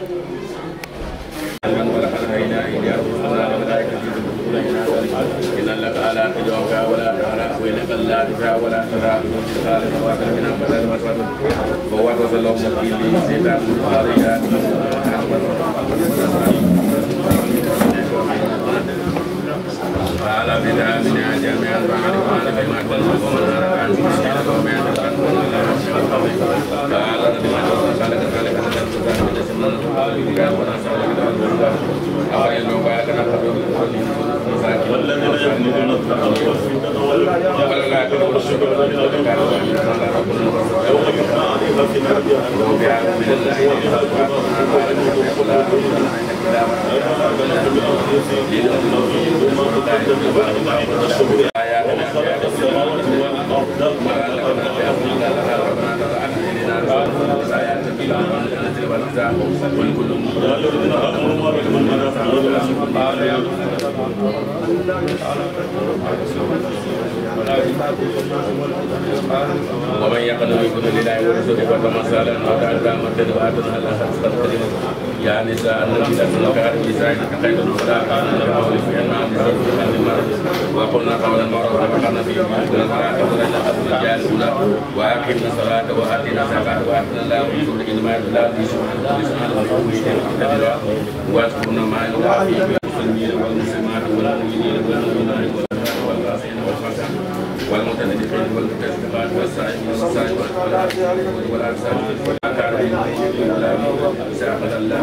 من ولقد هينا إليه رسلنا الملائكة إن لك ألا تجوك ولا ترى وإنك لا تجا ولا ترى قال فواكل من أمبر المسود فوات الله مكين سيدان الخارجات قال بنا بنا جميعا فعرفنا بما كنا ومن عن سبيل ومن قال ربنا قال كذلك نزلت من السماء قال بنا ونسأل أولئك مبارك والذين يكنزون الذهب والفضة والجبال يوم يحمى عليها في نار جهنم ومن يقل يكون لله ورسوله فكما سال وكان ذا مرتد واتنا الله حسب الكلمه يا نساء النبي لكن خير النساء خير ولا كان لقول في ان وقلنا قولا معروفا وقلنا في بيوتنا فلا تخرجن الرجال الاولى واقمنا الصلاه واتينا الزكاه واتنا الله ورسوله انما لا تشركوا واذكرنا ما يتلى في المسلمين والمسلمات والمؤمنين والمؤمنات والقاسين والخاشعين والمتنفقين والمكذبات والسائلين والسائلات والأرسال والأكارم سأخذ الله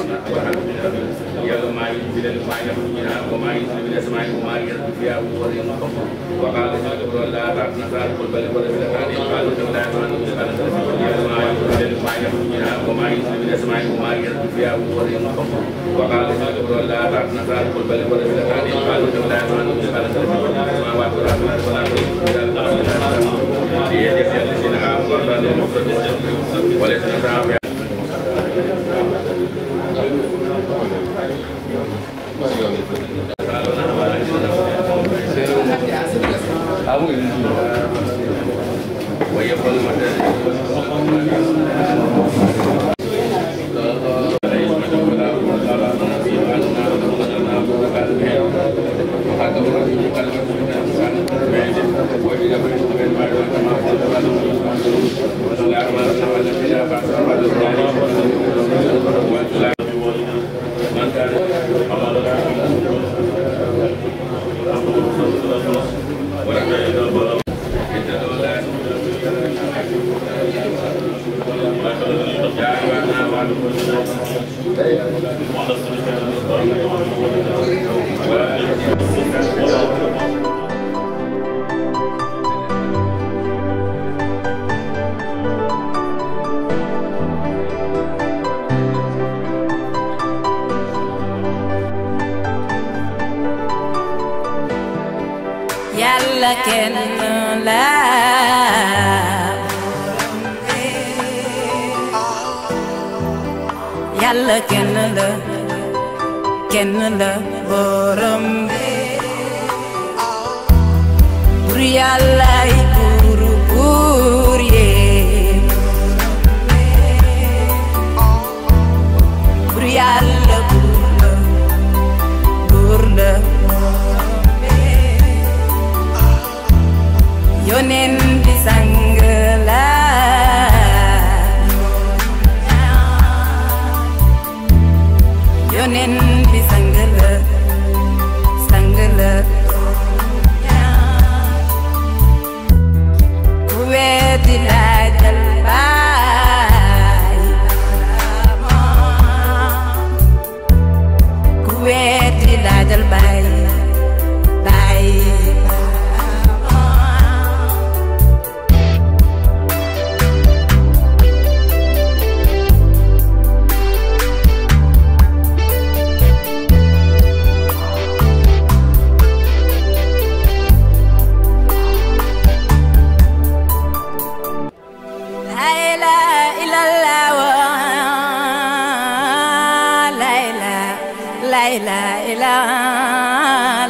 يوم ما ينزل ما ينزل وما ينزل من السماء وما ينزل فيها وغير وقال سيدنا لا تعطنا ذلك قل بل قل في الأكارم قالوا لا يسمعون مسألة يوم ما ينزل ما ينزل وما ينزل من السماء وما ينزل فيها وغير وقال سيدنا لا تعطنا ذلك قل بل قل في الأكارم قالوا لا يسمعون مسألة السماوات والأرض ولا وليس نتعب ويقول yàlla kenn la yàlla kenn la kenn la borom bur yàlla yi buur buur yee bur yàlla buur la buur la yonen bi sang la yonen bi sang la sang la ku weddi laajal baay ku weddi laajal baay baay La ilaha illallah la ilaha la ilaha illallah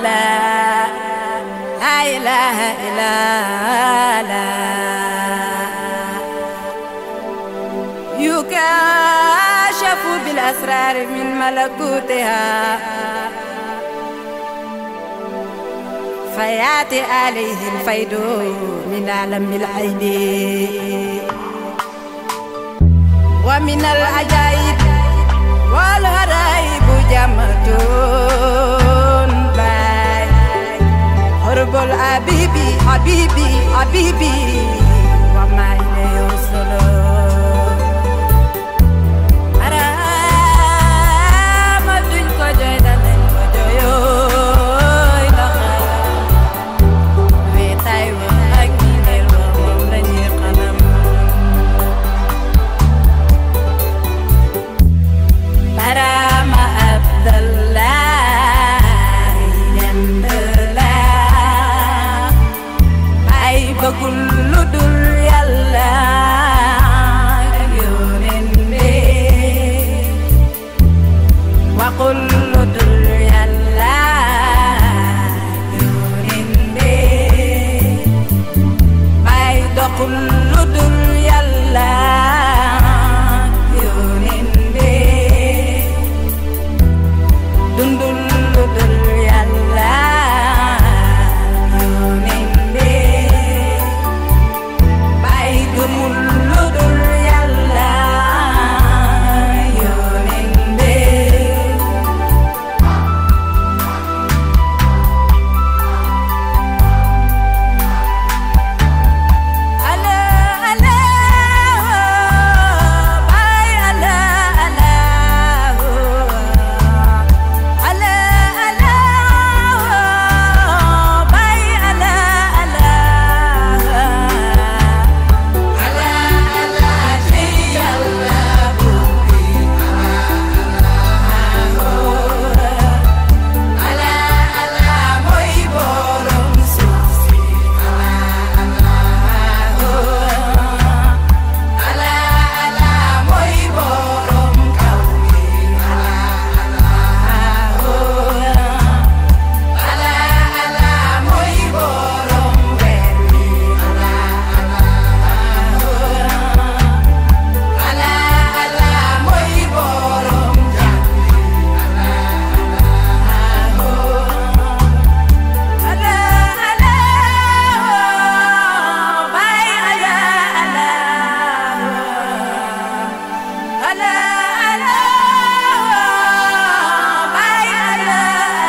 la ilaha illallah yukashafu bil الأسرار من ملكوتها فياتي عليه الفيض من عالم العين ومن العجائب والغرائب جمتون باي هرب الحبيبي حبيبي حبيبي وما إليه وصلون Arama duñ ko jooy danañ ko jooyooy ndax wéetaay wa ak ñiineel wa moom lañuy xalam Arama Abdallahi ñand la ay bëggul lu dul yàlla ak yónent bi waxul lu dul yàlla yónent bi bay doxul lu dul yàlla yónent bi dundul lu dul yàlla yónent bi bay gëmul lu dul yàlla yónent bi ala ala bay ala ala ala ala bay ala ala ala ala ci yàlla buri ala ala mooy borom suuf si ala ala mooy borom kaw gi ala ala mooy borom weer wi ala ala mooy borom jàmm ala ala bay ala ala ala ala bay ala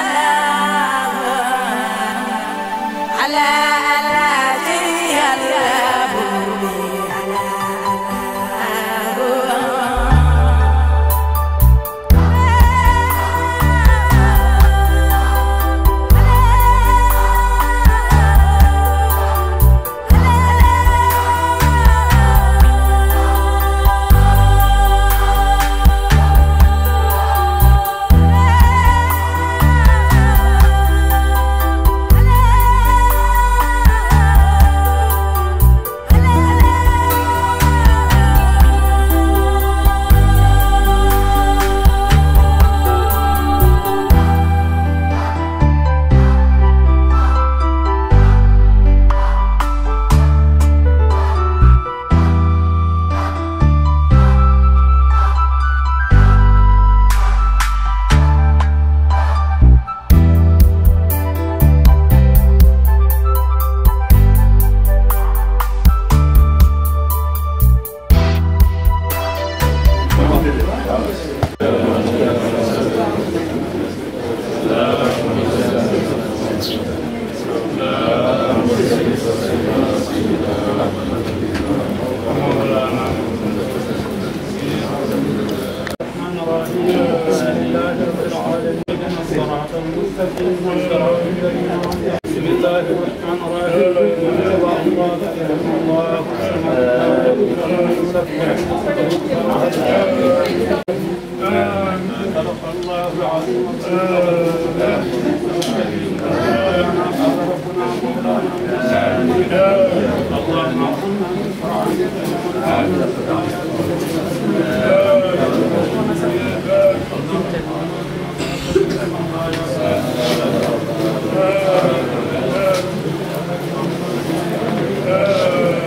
ala ala ala ci yàlla buri ala الرحمن الرحيم بسم الله رب العالمين الصراط المستقيم صراط الذين أنعمت عليهم. بسم الله الرحمن الرحيم الله الله الله آمين صدق الله العظيم اللهم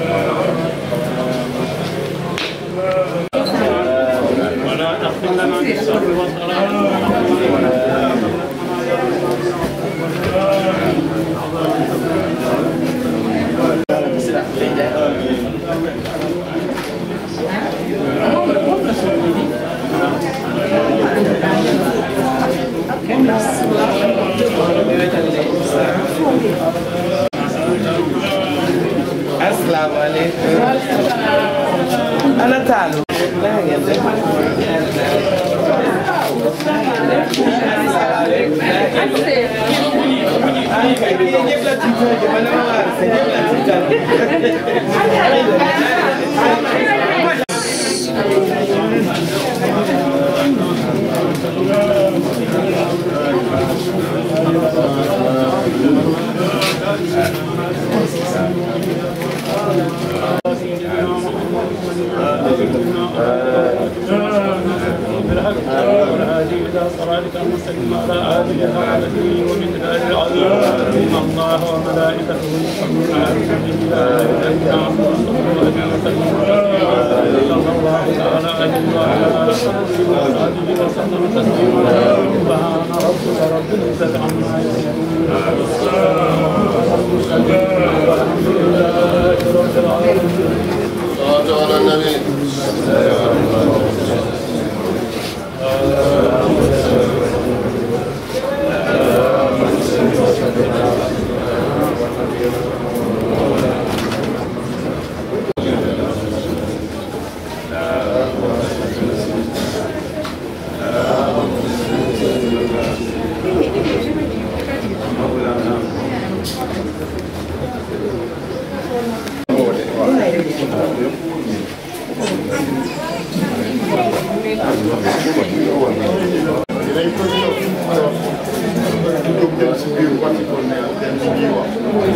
ولا تحمل لنا الشر والضلال asalaamaaleykum ana taalu na ngeen def ay kay bi ñëpp la tiital ji man dama waar sa ñëpp la tiital والهادي الى صراطك المستقيم على اله وصحبه ومن ذلك العذاب ان الله وملائكته يصلون على النبي يا ايها الذين امنوا صلوا عليه وسلموا صلى الله تعالى عليه وعلى اله وصحبه وسلم تسليما سبحان ربك رب العزه عما يصفون والحمد لله رب العالمين صلاة على النبي dinañ ko ñëw di jóg dem si biir wax ko ne dem si biir wax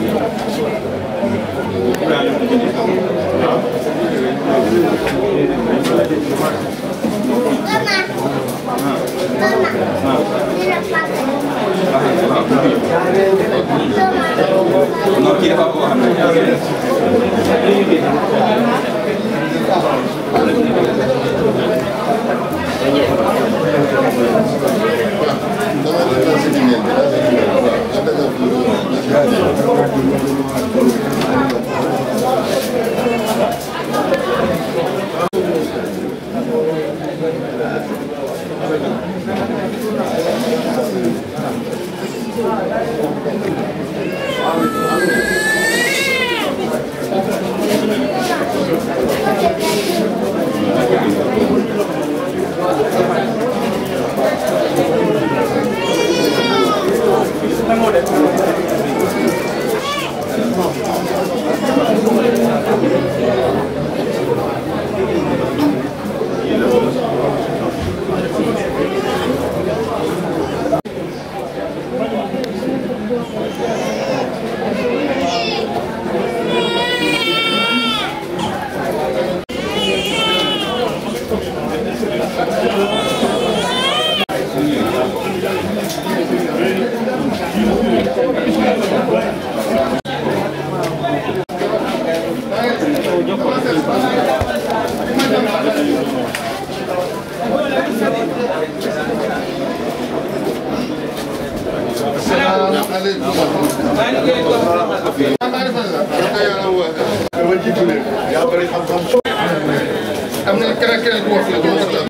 dama ne la si jigéen bi la si jigéen bi waaw nga dëggal tuuti. dama jiitu leen yaa bëri xam-xam. am na keneen keneen ku wax la dama ko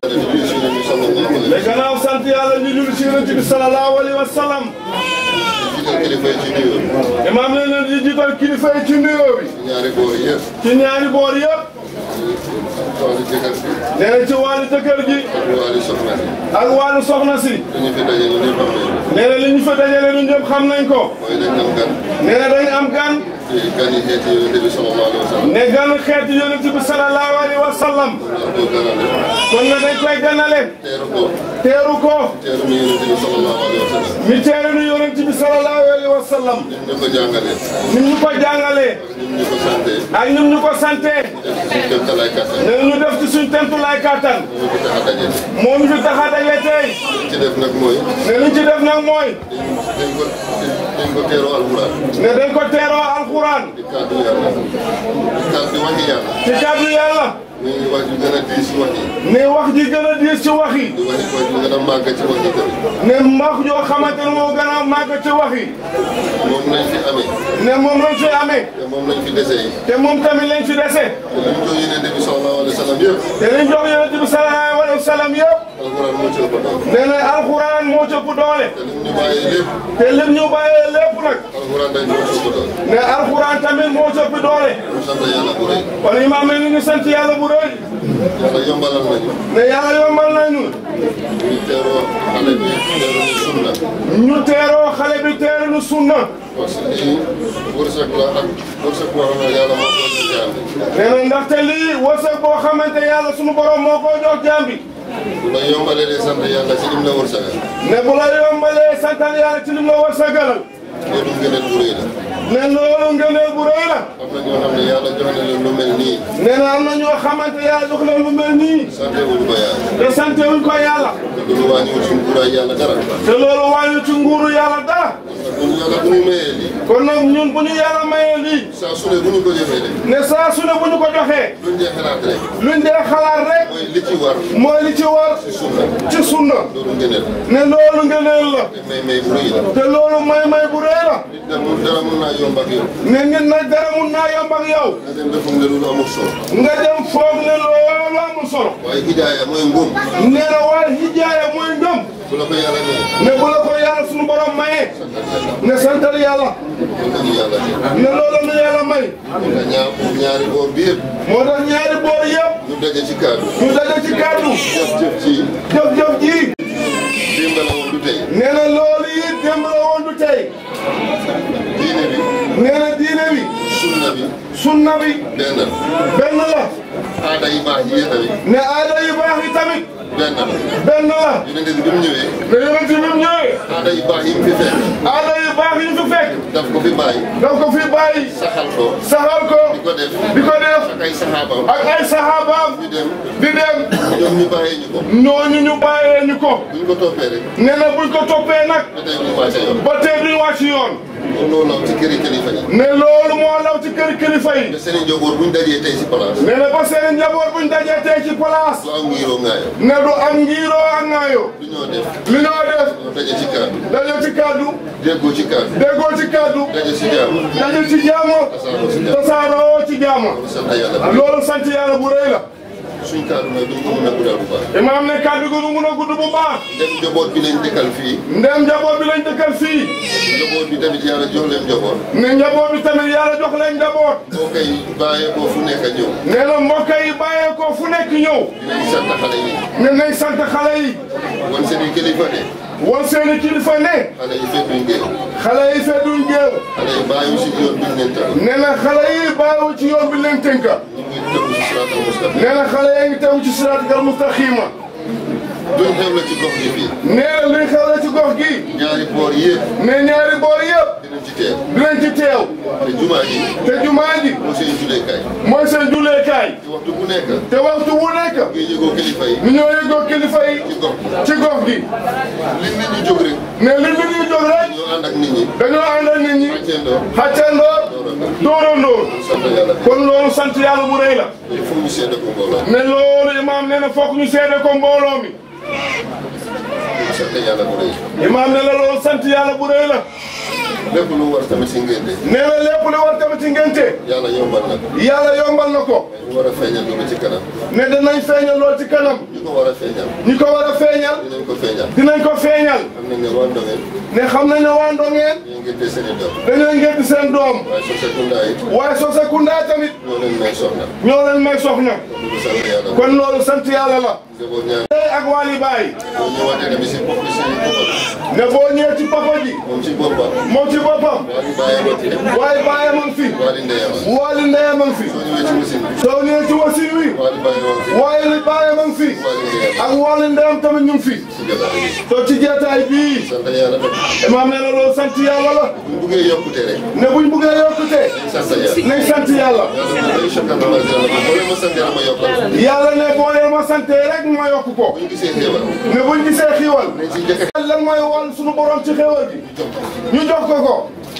mais gannaaw sant yàlla ñu julli ci yonent bi sallallahu alayhi wa sallam. kilifa yi ci nuyoo bi. imaam ne leen di jiital kilifa yi ci nuyoo bi. ñaari boor yëpp. ci ñaari boor yëpp. wàllu jëkkër bi. nee na ci wàllu jëkkër gi. ak wàllu soxna si. ak wàllu soxna si. dañu fi daje ñu ñëpp xam nañu. nee na li ñu fa dajale ñun ñëpp xam nañ ko. mooy dañ am gan. nee na dañ am gan. ci gan yi xeeti yonent bi sallallahu alayhi wa sallam. ne gan xeetu yonent bi sallallahu alayhi wa sallam. ñoo ko ganale. kon na dañ koy ganale. teeru ko. teeru ko. teeru mi yonent bi sallallahu alayhi wa sallam. mi teeru nu yonent bi sallallahu alayhi wa sallam. ñun ñu ko jàngalee. ni ñu ko jàngalee. ñun ñu ko santee. ak ñun ñu ko sante. def ci suñu kéemtalaay kattan. nee na ñu def ci suñ tentulaay kàttan. ñu ko tax a daje. moo ñu fi tax a daje tey. li ci def nag mooy. ne li ci def nag mooy. dañ ko dañ ko teeroo alxuraan. ne dañ ko teeroo alxuraan. di kàddu yàlla. di kàddu waxi yàlla. ci kàddu yàlla. muy wax ju gën a diis ci wax yi. ne wax ji gën a diis ci wax yi di wax wax ju gën a màgg ci wax yi tamit. ne mbax joo xamante ne moo gën a màgg ci wax yi moom lañ fi amee. ne moom lañ fi amee te moom lañ fi dese yi. te moom tamit lañ fi dese te li mu jox Yonent bi sallallahu alayhi wa sallam yëpp. te liñ jox yonent bi sallallahu alayhi wa sallam yëpp alquran moo ci ëpp doole. nee na alxuraan moo ci ëpp doole te lim ñu bàyyee lépp. te lim ñu bàyyee lépp nag alquran dañ moo ci ëpp doole. ne alxuraan tamit moo ci ëpp doole ñu sant yàlla bu rëy. kon imaam ne ni ñu sant yàlla bu rëy yàlla yombalal nañu. ne yàlla yombal nañu ñu teeroo xale bi teeroo ñu sunna. ñu teeroo xale bi teeru nu sunna parce que lii wërsëg la ak wërsëg boo xam ne yàlla moo ko jox jaam bi. nee na ndaxte lii wërsëg boo xamante yàlla sunu borom moo ko jox jaam bi bu la yombalee di sant yàlla ci lim la wërsëgal. ne bu la yombalee santal yàlla ci lim la wërsëgalal loolu ngëneel bu rëy la. ne loolu ngëneel bu rëy la am na ñoo xam ne yàlla jox na leen lu mel nii. nee na am na ñoo xamante yàlla jox leen lu mel nii sant wuñu ko yàlla. te sante wuñ ko yàlla te loolu wàññiwul suñu nguuraay yàlla dara. te loolu wàññi ci nguuru yàlla dara kon yàlla bu ñu mayee lii. kon nag ñun bu ñu yàlla mayee lii saa su ne bu ñu ko jëfee rek. ne saa su ne bu ñu ko joxee luñ dee xalaat rek. luñ dee xalaat rek mooy li ci war. mooy li ci war ci sunna. ci sunna loolu ngëneel. ne loolu ngëneel la te may may bu rëy la. te loolu may may bu rëy la nit da mun dara mun naa yomb ak yow. ne nit nag dara mun naa yomb ak yow nga dem ba foog ne loolu amul solo. nga dem foog ne loolu amul solo waaye hidaaya mooy ngëm. nee na waaye hijaaya mooy ngëm bu la ko yàlla nee. ne bu la ko yàlla sunu borom mayee ne santal yàlla loolu la ñu yàlla def. ne loolu la yàlla may kon nag ñaar ñaari boor bi yëpp. moo tax ñaari boor yëpp ñu daje ci kaddu. ñu daje ci kàddu jëf jëf ci jëf-jëf ji démb la woon du tey. nee na loolu yi démb la woon du tey diine bi. nee na diine bi sunna bi. sunna bi benn la. benn la aada yi baax yi tamit. ne aada yu baax yi tamit benn la. benn la yonent bi bi mu ñëwee. ne yonent bi mu ñëwee aada yi baax yi mu fi fekk. aada yu baax yi ñu fi fekk daf ko fi bàyyi. daf ko fi bàyyi saxal ko. saxal ko di ko def. di ko def ak ay saxaabaam. ak ay saxaabaam ñu dem. di dem ñoom ñu bàyyee ñu ko. ñooñu ñu bàyyee ñu ko buñ ko toppee rek. nee na buñ ko toppee nag ba tey ñu wàcce yoon. ba tey duñ wàcc yoon kon loolu la ci këri kilifa yi. ne loolu moo law ci kër kilifa yi te seen i njaboot buñ dajee tey si place. nee na ba seen njaboot buñ dajee tey ci place du am ngiroo ngaayo. ne du am ngiiroo ak ŋaayoo du ñoo def. li ñoo def ñoo daje ci kaddu. daje ci kàddu déggoo ci kaddu. déggoo ci kàddu daje si jaamu. daje ci jaamu tasaaroo si jaamu. tasaaroo ci jaamu sant yàlla. loolu sant yàlla bu rëy la suñ kaddu nag duñ ko mën a guddal bu baax. imaam ne kàddu gi du mun a gudd bu baax dem njaboot bi lañ dëkkal fii. ndem njaboot bi lañ dëkkal fii njaboot bi tamit yàlla jox leen njaboot. ne njaboot bi tamit yàlla jox leen njaboot boo koy bàyyee ko fu nekk ñëw. nee na mbokk yi bàyyee ko fu nekk ñëw dinañ sant xale yi. ne nañ sant xale yi wan seen i kilifa ne. wan seeni kilifa ne xale yi fekk duñ géew. xale yi fedduñ géew xale yi bàyyiwu si yoon biñ leen tëral. nee na xale yi bàyyiwu ci yoon bi leen tënka ñu ngi tegu si siraatal mustaqim. nee na xale yaa ngi tegu ci siraatal mustaqiima duñ xew la ci gox gi fii. nee na luy xew la ci gox gi ñaari boor yëpp ne ñaari boor yëpp dinañ ci teew. dinañ ci teew te jumaa ji te jumaa ji moo seen julleekaay. mooy seen julleekaay te waxtu bu nekk. te waxtu wu nekk ngay yëgoo kilifa yi. ñu ñoo yëgoo kilifa yi ci gox gi. ci gox gi li nit ñi jóg rek. ne li nit ñi jóg rek ñoo ànd ak nit ñi. dañoo ànd ak nit ñi xàcceendoo. xàccandoor dóorandoor sant yàlla. kon loolu sant yàlla bu rëy la il faut ñu seede ko mbooloo. ne loolu imaam nee na fokk ñu seede ko mbooloo mi sant yàlla bu rëy. imaam ne la loolu sant yàlla bu rëy la lépp lu war tamit si ngénte. nee na lépp li war tamit ci ngénte yàlla yombal na ko. yàlla yombal na ko ñu war a feeñal lu ci kanam. ne danañ feeñal lool ci kanam ñu ko war a feeñal. ñi ko war a feeñal dinañ ko feeñal. dinañ ko feeñal xam nañ ne waa Ndongeen. ne xam nañ ne waa Ndongeen ñu ngénte seen i doom. dañoo ngénte seen doom waaye soo seetlu yi. waaye Sosakunda tamit ñoo leen may soxna. ñoo leen may soxna ñu ko sant yàlla. kon loolu sant yàlla la njaboot ñaar. tey ak Wally Baye boo ñëwaatee tamit si bopp si boppam. ne boo ñëwee ci papa ji moom si boppam. moom ci boppam waa di bàyyi ma fi. waaye Baye ma ngi fi waa di ndeyama. Wally Ndeye ma ngi fi soo ñëwee ci machine bi. soo ñëwee ci wasin wi waa di bàyyi ma fi. waaye li Baye ma ngi fi waa di ndeyama. ak Wally Ndeyam tamit ñu ngi fi si jotaay bi. soo ci jeetaay bii sant yàlla tamit. imaam ne la loolu sant yàlla la buñ buggee yokkute rek. ne buñ buggee yokkute sant yàlla. nañ sant yàlla yàlla na day choqué ma wala yàlla boo leen ma sant yàlla ma yokkal. yàlla ne boo leen ma sante rek ma yokk ko bu ñu gisee xéewal. ne buñ gisee xiiwal nañ si njëkk a lan mooy wàll suñu borom ci xéewal gi ñu jox ko ko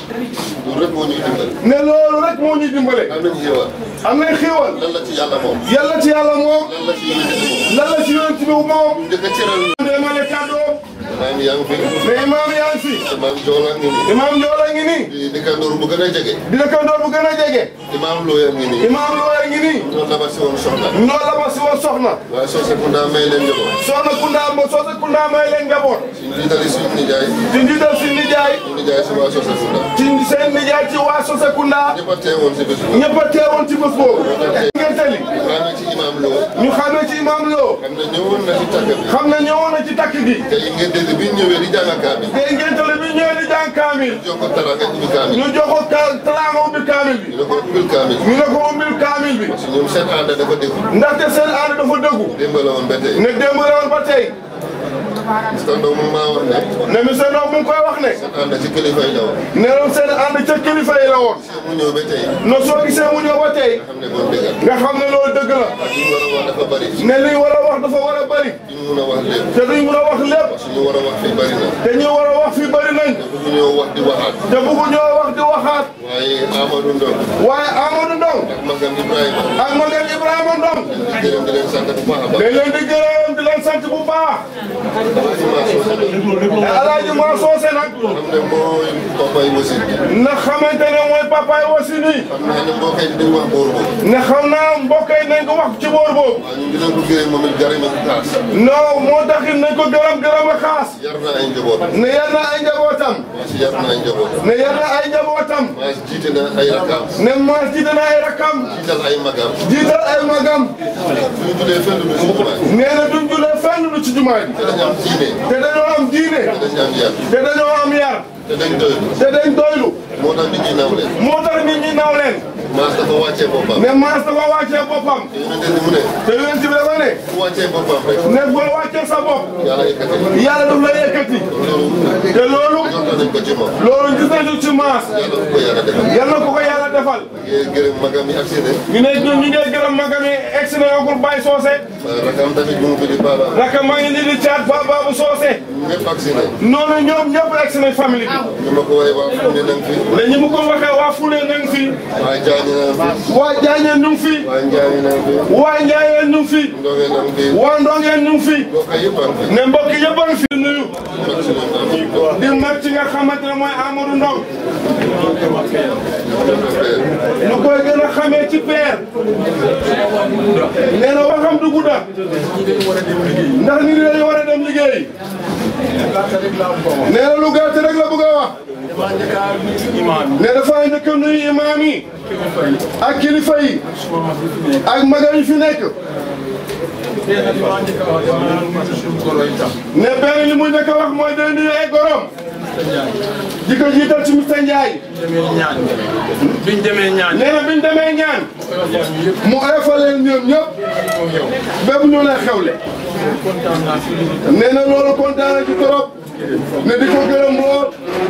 loolu rek moo ñuy dimbali. ne loolu rek moo ñuy dimbale am nañu xéewal. am nañ xéewal lan la ci yàlla moom. yàlla ci yàlla moom lan la ci yéen a moom. lan la ci yonent bi moom njëkk a cëral. demale kàddoo maam yaa ngi fi. mais imaam yaa ngi fi maam Joola ngi nii. imaam Joola ngi nii di dëkkandoor bu gën a jege. di dëkkandoor bu gën a jege imaam Looya ngi nii. imaam Looya ngi nii noonu la ma si woon soxla. noonu la ma si woon soxna waaye soo se kunda may leen njaboot. soxna Kunda mo soxna Kunda may leen njaboot suñu jiitali suñu nijaay. ci njiital si nijaay suñu nijaay si waa soo se kunda. ci seen nijaay ci waa Sose Kunda ñëpp a teewoon si bés boobu. ñëpp a teewoon ci bés boobu ngeen tali maa ngi ci imaam Lo. ñu xamee ci imaam Lo xam ne ñëwoon na si tàggat bi. xam ne ñëwoon na ci takk gi te yi ngeen dégg bi ñu ñëwee di jàng kaamil. te ngeen tali bi ñëwee di jàng kaamil jox ko taraanga ubbi kaamil. ñu jox ko ka- talaanga ubbi kaamil bi ñu ne ko ubbil kaamil. ñu ne ko ubbil kaamil bi si ñoom seen ànd dafa dégg. ndaxte seen ànd dafa dëggu démb la woon ba tey. ne démb la woon ba tey parce que ndox mu maa wax ne. ne monsieur Ndao mu ngi koy wax ne seen ànd ci kilifa yi la woon. ne loon seen ànd ca kilifa yi la woon soo mu ñëw ba tey. no soo gisee mu ñëw ba tey xam ne kon dëgg nga xam ne loolu dëgg la li ñu war a wax dafa bari. ne li war a wax dafa war a bari li ñu mun a wax lépp. te duñ mun a wax lépp suñu war a wax fii bari na. te ñu war a wax fi bari nañ te bëgg ñoo wax di waxaat. te bëggu ñoo wax di waxaat waaye Amadou Ndong waaye Amadou Ndong ak magam Ibrahima. ak magam Ibrahima Ndong di gërëm di leen sant bu baax a baax. dañ leen di gërëm di leen sant bu baax te Alaaji Maa Soose nag xam ne mooy papay wasin. na xamante ne mooy papaay wasi nii xam naa ne mbokk yi dañ wax boor boobu. ne xam naa mbokk yi nañ ko wax ci boor boobu waaye ñun dinañ ko gërëm moom it gërëm ak taas. non moo taxit nañ ko gërëm gërëm a xaas yar na ay njaboot. ne yar na ay njabootam maa si yar na ay njaboot. ne yar na ay njabootam maa si jiite na ay rakam. ne maas jiite na ay rakam jiital ay magam. jiital ay magam suñu tuddee fenn du si jumaa. nee na duñ julee fenn lu ci jumaa ji te dañ am diine. te dañoo am diine te dañ am yar. te dañoo am yar te dañ doylu. te dañ doylu moo tax nit ñi naw leen. moo tax nit ñi naw leen maas dafa wàccee boppam. ne maas dafa wàccee boppam te yonente ni mu ne. te yonent bi dafa ne ku wàccee boppam rek. ne boo wàccee sa bopp yàlla yëkkati. yàlla daf la yëkkati loolu. te loolu jox nañ ko ci moom. loolu gis nañu ci maas yàlla bu ko yàlla defal. yal na ko ko yàlla defal ngeen gërëm magam yi ak seen ñu ne ñun ñu ngi gërëm magam yi egg si na yokkul Baye Socé rakam tamit bu mu fi di baaba. naka maa ngi nii di caat ba Babou Socé ñëpp ak seen noonu ñoom ñëpp egg si nañ famille bi ñu ma ko waxee waa fu ne nañ fi. ne ñi mu ko waxee waa Fule nañ fi waa Jaañe nañ fi. waa Jaañeen ñu ngi fi waa Njaañe nañ fi. waa Njaayeen ñu ngi fi Ndoge nañ fi. waa Ndongeen ñu ngi fi mbokk yëpp a ngi fi. ne mbokk yëpp a ngi fi nuyu mag si ñoom am nañ ko. di mag ci nga xamante ne mooy Amadou Ndong ñu koy gën a xamee ci peer nee na waxam du gudda ndax nit ñi dañu war a dem liggéey nee na lu gàtt rek la bëgg a wax ne dafa njëkk a nuyu imaam yi ak kilifa yi ak magal yi fi nekk ne benn li muy njëkk a wax mooy day nuyu ay gorom di ko jiital ci Mr Ndiaye biñ demee ñaan nee na biñ demee ñaan mu oyofal leen ñoom ñëpp bépp ñu lay xewle nee na loolu kontaan na ci trop ne di ko gërëm lool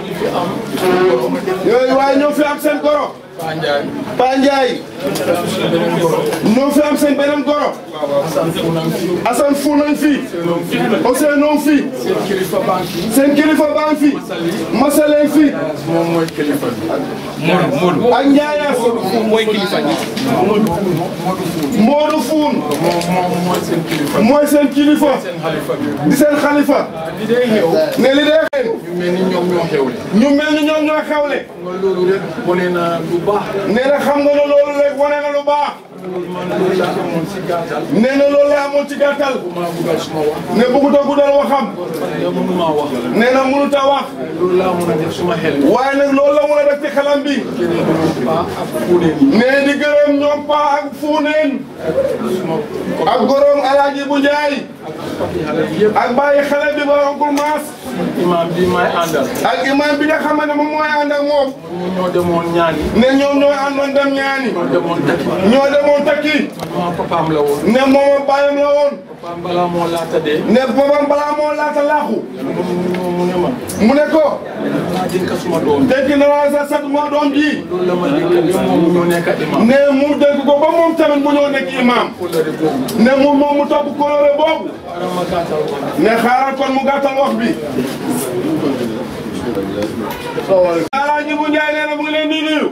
yooyu waaye ñoo fi am seen goro Pa Ndiaye ñoo fi am seen beneen goro Assane fu nañ fi Ousseynou noonu fi seen kilifa baa ngi fi Masaleen fi moom mooy kilifa bi ak Ndiayas mooy kilifa gi Modou Foun moom moom mooy seen kilifa mooy seen kilifa seen xalifa bi di seen xalifa li day xew ne li dee xeen ñu mel ni ñoom ñoo xewle ñu mel ni ñoom ñoo xewle nga loolu rek wane na lu baax nee na xam nga ne loolu rek wane na lu baax loolu man loolu laa amoon si gàttal nee na loolu la amoon ci gàttal maa buggal suma wax ne bëggut a guddal waxam yow mënuma wax nee na mënut a wax loolu laa mën a def suma xel waaye nag loolu la mën a def ci xelam bi keneen ñoom paa ak fuuneen yi nee di gërëm ñoom paa ak fuuneen suma ak goroom alaaji bu njaay papi xale bi yëpp ak bàyyi xale bi ba oncle maas imaam bi may àndal ak imam bi nga xam ne moom mooy ànd ak moom ñu ñoo demoon ñaani ne ñoom ñoo àndoon dem ñaani ñoo demoon takki ñoo demoon takki ma papaam la woon ne moom bàyyam la woon papaam balaa moo laata dee ne boobam balaa moo laata laaxu mu mu ne ma mu ne ko naa dénk suma doom dégg na la sa sat moo doom ji loolu la ma dénk ba moom mu ñoo nekk imam ne mu dégg ko ba moom tamit mu ñëw nekk imam kóllëre boobu ne mu moom mu topp kóllëre boobu ara ma gàttal ko ne xaaral kon mu gàttal wax bi Alaaji bu Njaay nee na mu ngi leen di nuyu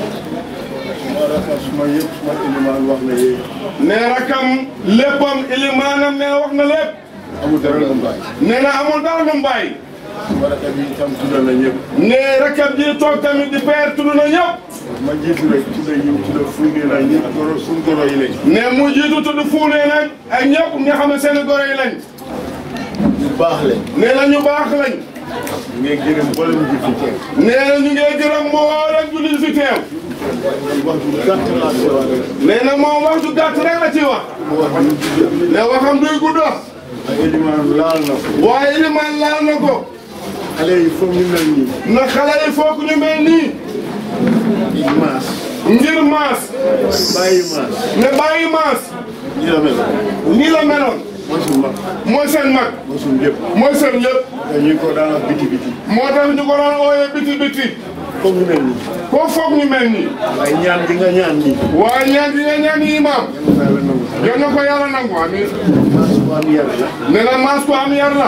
suma rakam suma yëpp suma ilimaan wax na yéen nee rakam léppam ilimaanam nee na wax na lépp amul dara lu mu bàyyi nee na amul dara lu mu bàyyi suma rakam yi itam tudda na ñëpp nee rakam ji toog tamit di peer tudd na ñëpp ma jiitu rek tudda ñu tudda fuuge na ñëpp goro suñ goro yi lañ ne mu jiitu tudd fuunee nag ak ñëpp nga xam ne seen goro yi lañ ñu baax lañ nee na ñu baax lañ ñu ngi gërëm boole ñu fi teew nee na ñu ngi gërëm mboolem jullit fi teew wax ju gàtt laa si wax rek nee na moom wax ju gàtt rek la ci wax mu wax ñu tudda ne waxam duy gudd ak ilimaan laal na ko waaye ilimaan laal na ko xale yi foog ñu mel nii na xale yi foog ñu mel nii di maas ngir maas bàyyi maas ne bàyyi maas ñi la mel nii la meloon mooy suñ mag mooy seen mag mooy suñ lépp mooy seen lépp te ñu ko daan wax biti biti moo tax ñu ko doon ooyee biti biti foog ñu mel nii koo foog ñu mel nii waaye ñaan gi nga ñaan nii waaye ñaan gi nga ñaan yi imaam yàlla na nangu yal na ko yàlla nangu amiin maas bu am yar la nee na maas ko am yar la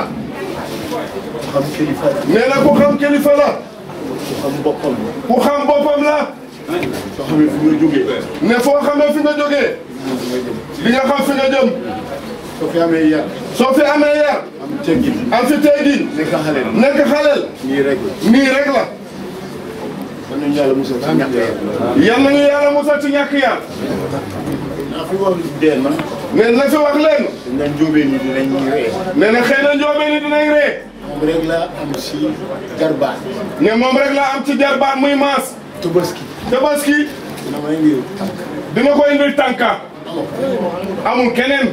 xam kilifa nee na ku xam kilifa la ku xam boppam la ku xam boppam la soo xamee fi nga jógee ne foo xamee fi nga jógee di nga xam fi nga jëm soo fi amee yar soo fi amee yar am teggin am fi teggin nekk xale la nekk xaleel nii rek la nii rek la kon nañu yàlla musal si ñàkk yar yal nañu yàlla musal ci ñàkk yar naa fi wax dee na nee na fi wax leen dañ leen jóobee ni dinañ ree nee na xëy na njoobee ni dinañ ree moom rek la am si garbaat ne moom rek la am ci jarbaat muy maas tubaski tabaski dina may ngir tànk dina ko indil tànka amul keneen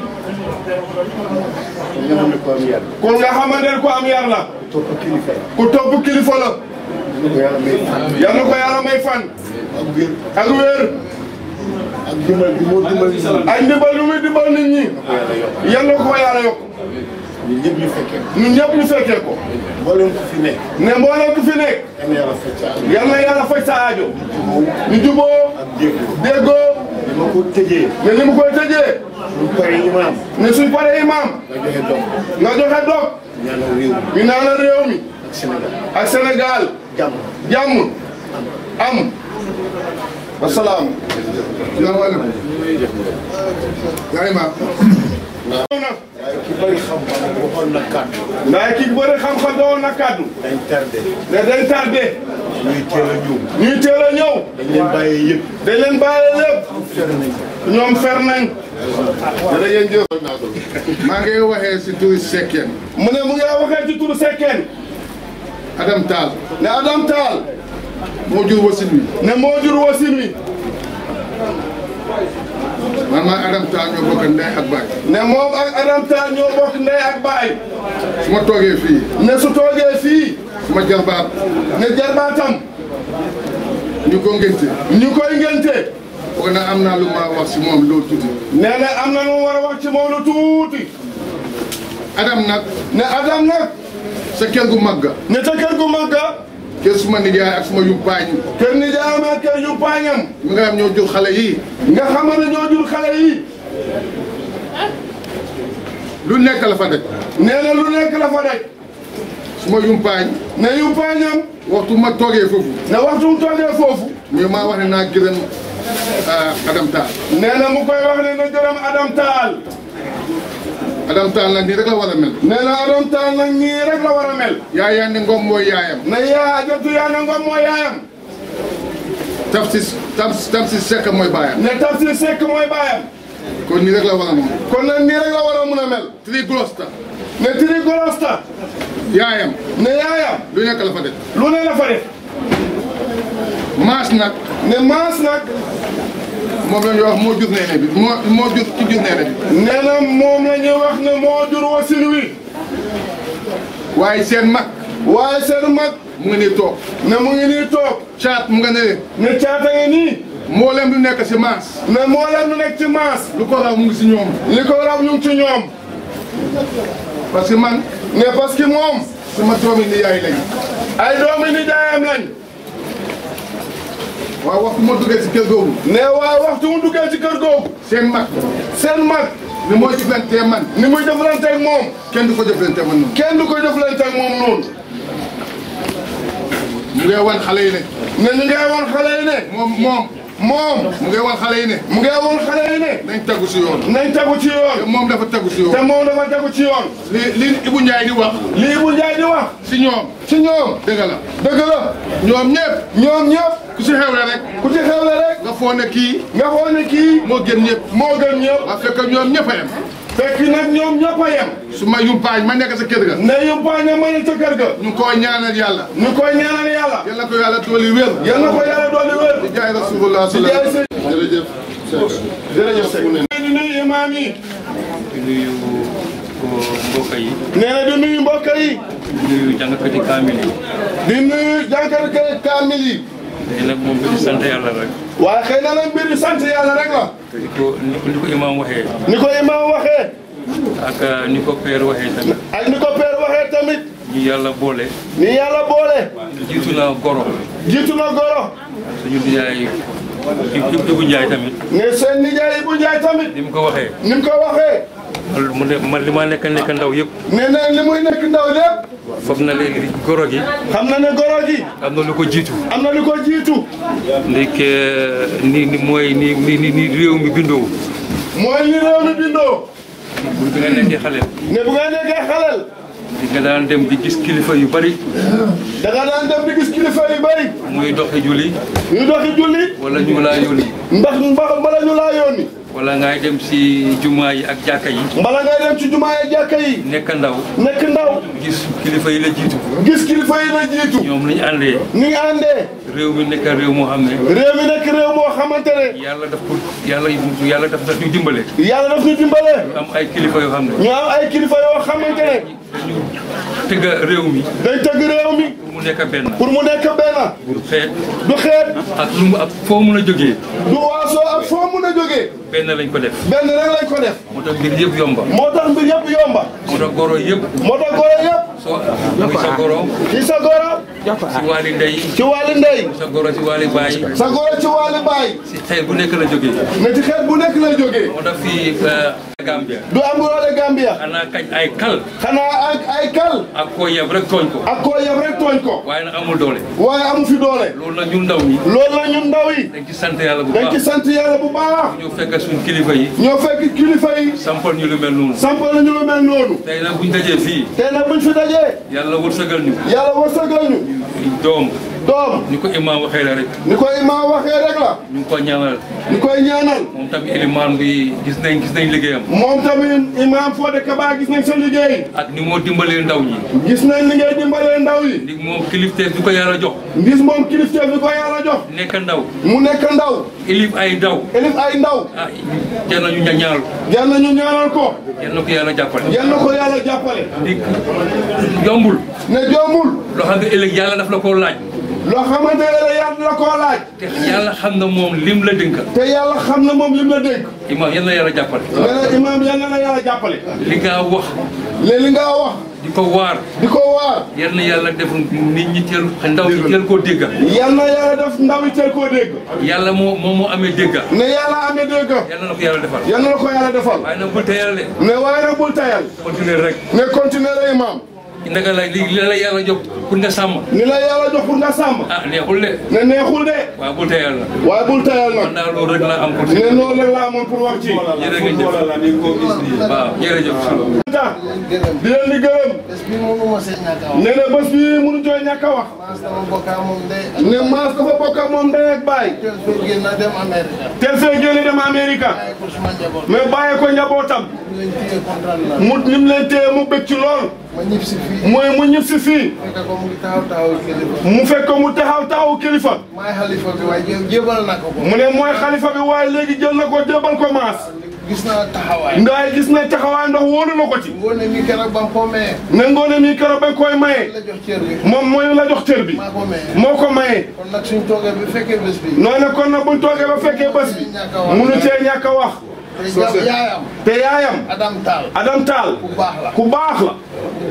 kon nga xam ne ko am yar kon nga xamante ne ku am yar la topp kilifa yi ku topp kilifa la dina ko yàlla may fan yal na ko yàlla may fan ak wér ak wér ak dimbal bi moo dimbal nit ñi ak ndimbal lu muy dimbal nit ñi ko yàlla yokk yal na ko yàlla yokk ñun ñëpp ñu fekkee ñun ñëpp ñu fekkee ko mboolem ku fi nekk ne mboolem ku fi nekk yal na yàlla fekk ak yal na yàlla faj sa aajo ñu juboo ak dégg déggoo li ma ko tëjee ne ni mu koy tëjee ñu pare imaam ne suñ paree imam nga joxe doom nga joxe dog ñaanal réew mi ñu naanal réew mi ak Sénégal ak Sénégal jàmm jàmm am wasalaam salaamaaleykum yaa imaam na waaye ki bëri xam-xam waxoon na kàddu ndax ki bëri xam-xam doon na kàddu dañ tardé ne dañ tardé ñuy teel a ñëw ñuy teel a ñëw dañ leen bàyyee yëpp dañ leen bàyyi lépp fer nañ ñoom fer nañ jërë ngeen jëf maa ngi waxee si turi Sekkeen mu ne mu ngi waxee ci turu Sekkeen Adam Tall ne Adam Tall moo jur wasin wi ne moo jur wasin wi man maa Adam Tall ñoo bokk ndey ak baay ne moom ak Adam Tall ñoo bokk ndey ak baay su ma toogee fii ne su toogee fii su ma jarbaat ne jarbaatam ñu ko ngénte ñu koy ngénte foog na am naa lu ma wax si moom loolu tuuti nee na am na lu mu war a wax ci moom lu tuuti Adam nag ne Adam nag sa kër gu mag ga ne ca kër gu mag ga kër suma nijaay ak suma yumpaañ kër nijaayam ak kër yu paañam mi nga xam ñoo jur xale yii nga xam ne ñoo jur xale yi lu nekk la fa def nee na lu nekk la fa daj suma yumpaañ ne yu paañam waxtu ma toogee foofu ne waxtu mu toogee foofu mais maa wax ne naa gërëm ah, Adam Tall nee na mu koy wax ne na gërëm Adam Tall Adam Tall nag nii rek la war a mel nee na Adam Tall nag nii rek la war a mel yaa yaa ne ngom mooy yaayam ne yaa jotu yaa na ngom mooy yaayam taf si tam tam si sekk mooy baayam ne Tafsir Seck mooy baayam kon nii rek la war a moom kon nag nii rek la war a mun a mel tri glosta ne Tiri Golosta yaayam ne yaayam lu nekk la fa def lu ne la fa def maas nag ne maas nag moom la ñuy wax moo jur neene bi moo moo jur ki jur neene bi nee na moom la ñuy wax ne moo jur wasin wi waaye seen mag waaye seen mag mu ngi nii toog ne mu ngi nii toog caat mu nga ne ne caata ngi nii mboolem lu nekk si maas ne moo leen lu nekk ci maas lu ko raw mu ngi si ñoom li ko raw ñu ngi ci ñoom parce que man ne parce que moom sama doomi ni yaay lañ ay doomi nijaayam lañ waaw waxtu ma duggee si kër googu ne waaye waxtu mu duggee ci kër googu seen mag seen mag ni mooy jëflantee man ni muy jëflante ak moom kenn du ko jëflante man noonu kenn du ko jëflante ak moom noonu mu ngay wan xale yi ne ne ñu ngay wan xale yi ne moom moom moom mu ngay wan xale yi ne mu ngay wan xale yi ne nañ tegu si yoon nañ tegu ci te yoon moom dafa tegu si te yoon moom dafa tegu ci yoon li li Ibou Ndiaye di wax lii bu Njaay di wax si ñoom ci ñoom dëgg la dëgg la ñoom ñëpp ñoom ñëpp ku si xewle rek ku ci xewle rek nga foog ne kii nga xool ne kii moo gën ñëpp moo gën ñëpp waa fekk ñoom ñëpp a yem fekk nag ñoom ñëpp a yem su ma yumpaañ ma nekk sa kër ga ne yumpaaña ma ne ca kër ga ñu koy ñaanal yàlla ñu koy ñaanal yàlla yal na ko yàlla dooli wér yal na ko yàlla dolli wér di jaay rasulullah di jaay sëñ jërëjëf jërëjëf sëñ di nuyu imaam yi di nuyu ko mbokk yi nee na di nuyu mbokk yi di nuyu jàngkati kaamil yi di nuyu jànkat kaamil yi tey nag moom bi sant yàlla rek waaye xëy na nag mbir yi sant yàlla rek la ni ko ni ko ni ko imaam waxee ni ko imaam waxee ak ni ko père waxee tamit ak ni ko père waxee tamit ñu yàlla boole ni yàlla boole jiitu na goro jiitu na goro suñu nijaay Ibou Ndiaye tamit ne seen nijaay Ibou Ndiaye tamit ni mu ko waxee ni mu ko waxee man mu ne man li ma nekk nekk ndaw yëpp ne na li muy nekk ndaw lépp foog na léegi goro gi xam na ne goro gi am na lu ko jiitu am na lu ko jiitu ndek ni ni mooy ni ni ni ni réew mi bindoo mooy li réew mi bindoo bu bi nga nekkee xale ne bu nga nekkee xalel di nga daan dem di gis kilifa yu bari da nga daan dem di gis kilifa yu bëri muy doxi julli ñu doxi julli wala ñu laa yónni ndax mbax mbala ñu laa yónni wala ngay dem si jumaa yi ak jàkka yi mbala ngay dem ci jumaa yi jàkka yi nekk ndaw nekk ndaw gis kilifa yi la jiitu gis kilifa yi la jiitu ñoom nañu àndee ni nga àndee réew mi nekk réew moo xam ne réew mi nekk réew moo xamante ne yàlla daf ko yàlla yàlla daf daf ñu dimbale yàlla daf ñu dimbale ñu am ay kilifa yoo xam ne ñu am ay kilifa yoo xamante ne dañu tëgga réew mi dañ tëgg réew mi pour mu nekk benn pour mu nekk benn pour xeet du xeet ak lu mu ak foo mun a jógee du waasoo ak foo mun a jógee benn lañ ko def benn rek lañ ko def moo tax mbir yëpp yomba moo tax mbir yëpp yomba moo tax goro yëpp moo tax goro yëpp soo muy sa goro ci sa goro si waali ndey ci wàllu ndey sa goro si waali baay sa goro ci wàllu baay si xeet bu nekk la jógee ne ci xeet bu nekk lay jógee moo tax fii Gambia du am roole Gambia xanaa kañ ay kal xanaa ak ay kal ak koo yeb rek tooñ ko ak koo yem rek tooñ ko waaye nag amul doole waaye amu fi doole loolu nag ñun ndaw ñi loolu la ñun ndaw yi dañ ci sant yàlla bu dañ ci baax sant yàlla bu baax ñu fekk suñ kilifa yi ñoo fekk kilifa yi sampal ñu lu mel noonu sampal nañu lu mel noonu tey nag buñ dajee fii tey nag buñ fi dajee yàlla wërsëgal ñu yàlla wërsëgal ñu doom doom ni ko imaam waxee la rek ni ko imaam waxee rek la ñu ngi ko ñaanal ni koy ñaanal moom tamit ilimaan bi gis nañ gis nañ liggéeyam moom tamit imaam Fodé Kaba gis nañ sa liggéey ak ni moo dimbalee ndaw ñi gis nañ li ngay dimbalee ndaw yi ndi moom kilifteef bi ko yàlla jox gis moom kilifteef bi ko yàlla jox nekk ndaw mu nekk ndaw ilif ay ndaw elif ay ndaw ah jar nañu ña ñaanal yal na ñu ñaanal ko yal na ko yàlla jàppale yal na ko yàlla jàppale ndi yombul ne joomul loo xam ne ëllëg yàlla daf la koo laaj loo xamante ne la yàlla la koo laaj te yàlla xam na moom lim la dénka te yàlla xam na moom lim la dénk imaam yal na yàlla jàppale nee na imaam yal na la yàlla jàppale li nga wax léegi li nga wax di ko waar di ko waar yal na yàlla def nit ñi teel ndaw ñi teel koo dégga yal na yàlla def ndaw yi teel koo dégg yàlla moo moom moo amee dégga ne yàlla amee dégg yal na la ko yàlla defal yal na la ko yàlla defal waaye nag bu teyal de ne waaye nag bul tayal continuer rek ne continuer la imaam ndaka la li li la yàlla jox pour nga sàmm ni la yàlla jox pour nga sàmm ah neexul de ne neexul de waaye bu teyal la waaye bul tayal man nag daal loolu rek la am pour ne loolu rek laa amoon pour wax ci jërëjëf waaw jërëjëf tax di leen di gërëm bés bi mënu ma see ñàkk a wax. ne na bés bi mënu coo ñàkk a wax maa sama bokkaa moom day. ne maas dafa bokk ak moom ndey ak baay teel fee génn na dem Amérique. teel fee génne dem Amérique bàyyi ko suma njaboot. mais bàyyi ko njabootam ñu leen téye kontaan na. mu nim leen téye mu bëgg ci lool ma ñib si fii. mooy mu ñib si fii fekk ko mu ngi taxaw taxaw kilifa. mu fekk ko mu taxaw taxaw kilifa maay xalifa bi waaye jé- jébal na ko ko. mu ne mooy xalifa bi waaye léegi jël na ko jébal ko maas gis naa taxawaay. ndaay gis na taxawaay ndax wóolu na ko ci ngoone mi keroog ba mu ko mayee. ne ngoone mi keroog bañ koy maye la jox cër bi. moom mooy la jox cër bi maa ko mayee. moo ko maye kon nag suñ toogee bi fekkee bés bi. noonu kon nag buñ toogee ba fekkee bés bi munu cee ñàkk a wax te ja- yaayam. te yaayam Adam Tall. Adam Tall ku baax la. ku baax la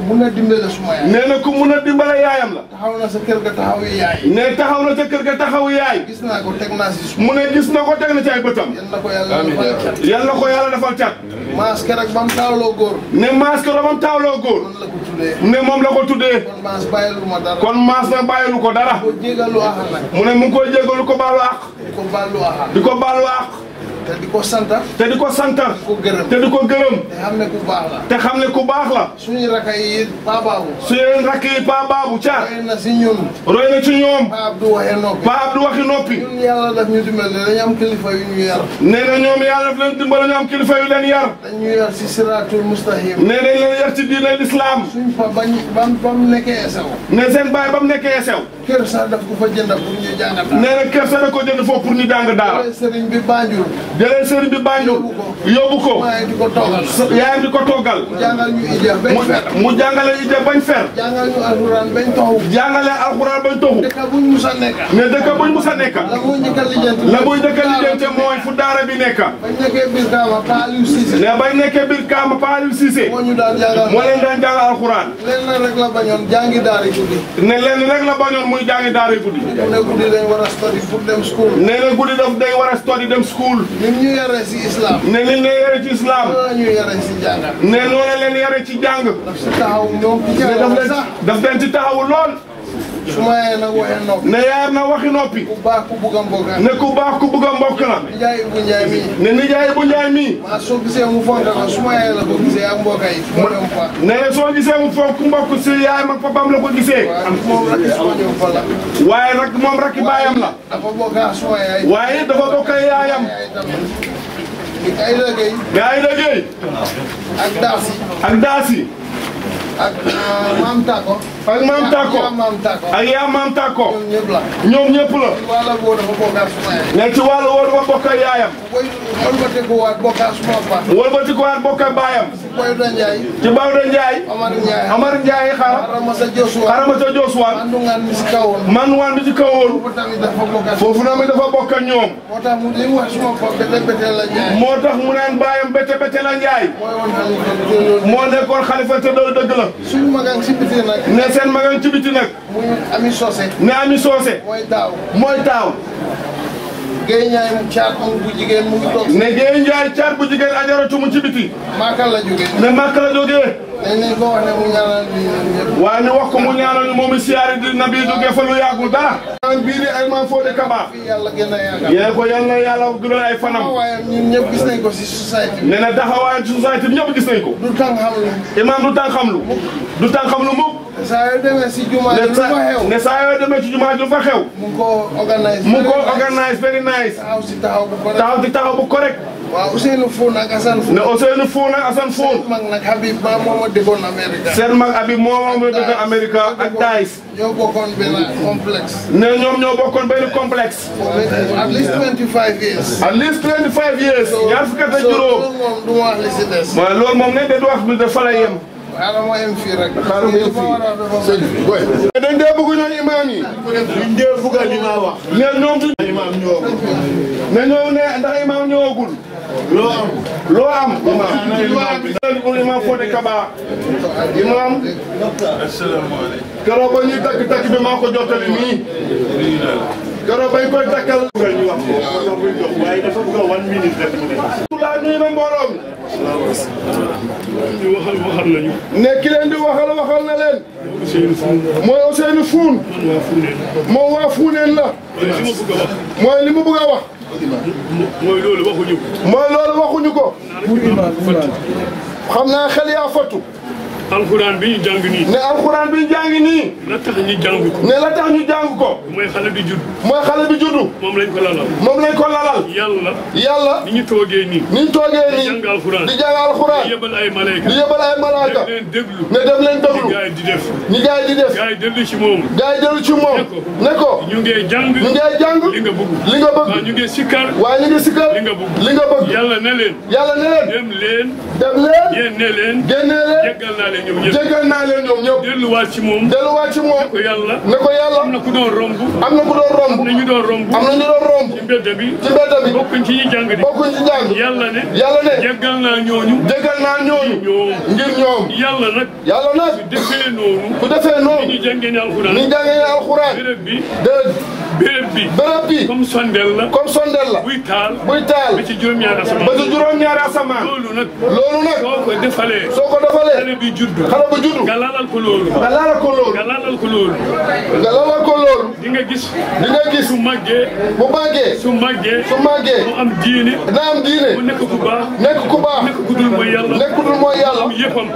mun a dimbale suma yaay nee na ku mun a dimbale yaayam la taxaw na sa kër ga taxaw yi yaay ne taxaw na ca kër ga taxaw yaay gis naa ko teg naa si suma mu ne gis na ko teg na ci ay bëtam yal na ko yàlla defal cat yàlla ko yàlla defal cat maas keroog ba mu taawloo góor ne maas ko romam taawloo góor man la ko tuddee ne moom la ko tuddee kon maas bàyyilu ma dara kon maas na bàyyilu ko dara ko jégalu axa nag mu ne mu ngi koy jégalu ko baalu àq di ko bàllu axa di ko baalu àq te di ko santa te di ko sant di ko gërëm te di ko gërëm te xam ne ku baax la te xam ne ku baax la suñu raka yi Paa Babou su yéen rakk yi Pa Babou Thiar xëy na si ñun roy na ci ñoom Paa Abdou waxee noppi Pa Abdou waxi noppi ñun yàlla daf ñu dimbali dañu am kilifa yu ñu yar nee na ñoom yàlla daf leen dimbale ñu am kilifa yu leen yar dañu yar si siratul mustahim nee nañ leen yar ci diine l'islam suñ pa bañ bam bam nekkee sew ne seen baay ba mu nekkee sew kër sax daf ko fa jënd pour ñu jàngat nee na kër sa da ko jënd foofu pour ñu jàng daara sëriñ bi Banjul jëlee sëriñ bi Banjul yóbbu ko waaye di ko toogal yaayam di ko toggal jàngal ñu ija bañ mu fer mu jàngale ite bañ fer jàngal ñu alxuraan bañ taxaw jàngale alxuraan bañ toxu dëkk buñ musa nekka ne dëkk buñ musa nekk la mu njëkk a lijjanti la muy dëkk lijjante mooy fu daara bi nekk bañ nekkee biir kaama Pa Aliou Cissé ne bañ nekkee biir Kaama Pa Aliou Cissé moo ñu daan jàngal moo leen daan jàng alxuraan leen na rek la bañoon jàngi daari guddi ne leen rek la bañoon muy jàngi daara guddi mu ne guddi dañ war a study pour dem school nee na guddi daf day war a study dem school ñun ñu yaree si islam ne liñ leen yare ci islam noonu la ñuy yaree si jàngat ne noonu leen yare ci jàng daf si taxaw ñoom ci ne daf jàngat leen sax daf leen ci taxawu lool su ma yee nag waxee noppi ne yaayam na waxi noppi ku baax ku bugg a mbokka ne ku baax ku bëgg a mbokk la Njaay bu Njaay mi ne nijaay bu njaay mii maa soo gisee mu fonk ko su ma yee la ko gisee ak mbokka yi fu ma dem fa ne soo gisee mu fonk mbokk si yaayam ak papam la ko gisee waaw moom rek suma ñëw fa la waaye nag moom rakki baayam la dafa bokka suma yaay waaye dafa bokk ak yaayam yaay tamit di ay liggéey mais ay liggéey ak daasi ak daasi ak maam Tako ak maam Tako yaa maam Tako ak yaa maam Tako ñoom ñëpp la ñoom ñëpp la wala boo dafa bokka suma yaay ne ci wàllu woo dafa bokk ak yaayam boy xool ba te ko waat bokka suma pa wëlbati ko waat bokk ak baayam boy da Njaay ci Bawda Njaay Omar Njaay Amar Njaay xara Arama sa Josuwa xarama ca Josuwaan andu ngaan mi si kawoon man waan bi ci kawoon foofu tamit dafa bokka foofu na mi dafa bokk ak ñoom moo tax mu di wax suma pa bete bete la Njaay moo tax mu naan baayam bete bete la Njaay mooy woon xalifa bi loolu moo nekkoon xalifa te loolu dëgg la suñu magan si biti nag ne seen magan ci biti nag muy ami sosé ne ami soose mooy daaw mooy taaw géey ñaay mu caat mu bu jigéen mu ngi toog ne Géey Njaay caat bu jigéen ajaratu mu ci biti maakal la jógee ne màkk la jógee dañ nañ ko wax ne mu ñaanal bi ñun ñëpp waaye ñu wax ko mu ñaanal ñu moom i siyaari di nabi jógee fa lu yàggul dara an bii di ay maam Fodé Kaba fii yàlla gën a yàggal yéen ko yal na yàlla guddal ay fanam waaye ñun ñëpp gis nañ ko si société bi ne na taxawaayam ci société bi ñëpp gis nañ ko du tàng xam lu imaam du tàng xam lu du tàng xam lu mukk saa yoo demee si jumaa ji ne lu sa fa xew ne saa yoo demee ci jumaa ju fa xew mu ngi ko organise mu ko organise very nice taxaw si taxaw bu ko taxaw di taxaw bu correct waaw Ousseynou Foun ak Assane Foun ne Ousseynou Foun ak Assane Foun mag nag Habib Ba moom a dëkkoon Amérique seen mag abi moom moo dëkk Amérique ak Dice ñoo bokkoon benn complexe ne ñoom ñoo bokkoon benn complexe at least 25 years at least 25 years ñaar fukki at ak so juróom loolu moom du ma wax li si des waaye loolu moom ne de du wax bi dafa la yem xaaral ma yem fii rek xaaral ma yem fii. dañ dee bëgg ñooy imaam yi liñ dee bugga li ma wax ne ñoom du imaam ñoo ne ñoo ne ndax imaam ñëwagul loo am loo am imaam imaam imaam Fodé Kaba imaam keroog ba ñuy takk takk bi maa ko jottali nii keroog bañ koy takkal bugga ñu wax ko moo tax muy dox waaye dafa bugga one minute rek mu ne laa nuyu na mbooloo mi ñu waxal waxal nañu ne ki leen di waxal waxal na leen Ousseynou Foun mooy Ousseynou Foun man waa Founeen moom waa Fuuneen la waaye li ma bëgg a wax mooy li mu bëgg a wax mooy loolu waxuñu ko mooy loolu waxuñu ko xam naa xel yaa fattu alxuraan bi ñu jàng nii ne alxuraan bi jàngi nii la tax ñu jàng ko ne la tax ñu jàng ko mooy xale bi judd mooy xale bi juddu moom lañ ko lalal moom lañ ko lalal yàlla yàlla ni ñu toogee nii niñ toogee di nii jàng alxuraan di jàng alxuraan di yebal ay malayka di yebal ay malaaka def leen déglu ne dem leen déglu gars yi di def ñi gaay di def gars yi dellu ci moom gaay dellu ci moom ne ko ñu ngee jàng ñu ngee jàng li nga bëgg li nga waaw bëgg ñu ngee sikkar waaye ñu ngi sikkar li nga bëgg li nga bëgg yàlla ne leen yàlla ne leen dem leen dem leen yéen ne leen génnee leen jéggal naa leen leen ñoom ñëpp jéggal naa leen ñoom ñëpp delluwaat ci moom delluwaat ci moom ko yàlla ne ko yàlla am na ku doon romb am na ku doon romb na ñu doon romb am na ñu doon romb ci mbedd bi ci mbedd bi bokkuñ ci ñi jàng di bokkuñ ci jàng yàlla ne yàlla ne jéggal naa ñooñu jéggal naa ñooñu ñoom ngir ñoom yàlla nag yàlla nag defee noonu ku defee noonu ñu jàngee ne alxuraan ni jàngee alxuraan béréb bi de béréb bi béréb bi comme sondel la comme sondel la buy taal buy taal ba ci juróom-ñaari asamaan ba ci juróom-ñaari asamaan loolu nag loolu nag soo ko defalee soo ko defalee xale bi juddu xale bu juddu nga lalal ko loolu nga laala ko loolu nga lalal ko loolu nga laala ko loolu di nga gis di nga gis su màggee bu màggee su màggee su màggee mu am diine dina am diine mu nekk ku baax nekk ku baax nekk ku dul mooy yàlla nekk ku dul mooy yàlla am yëppam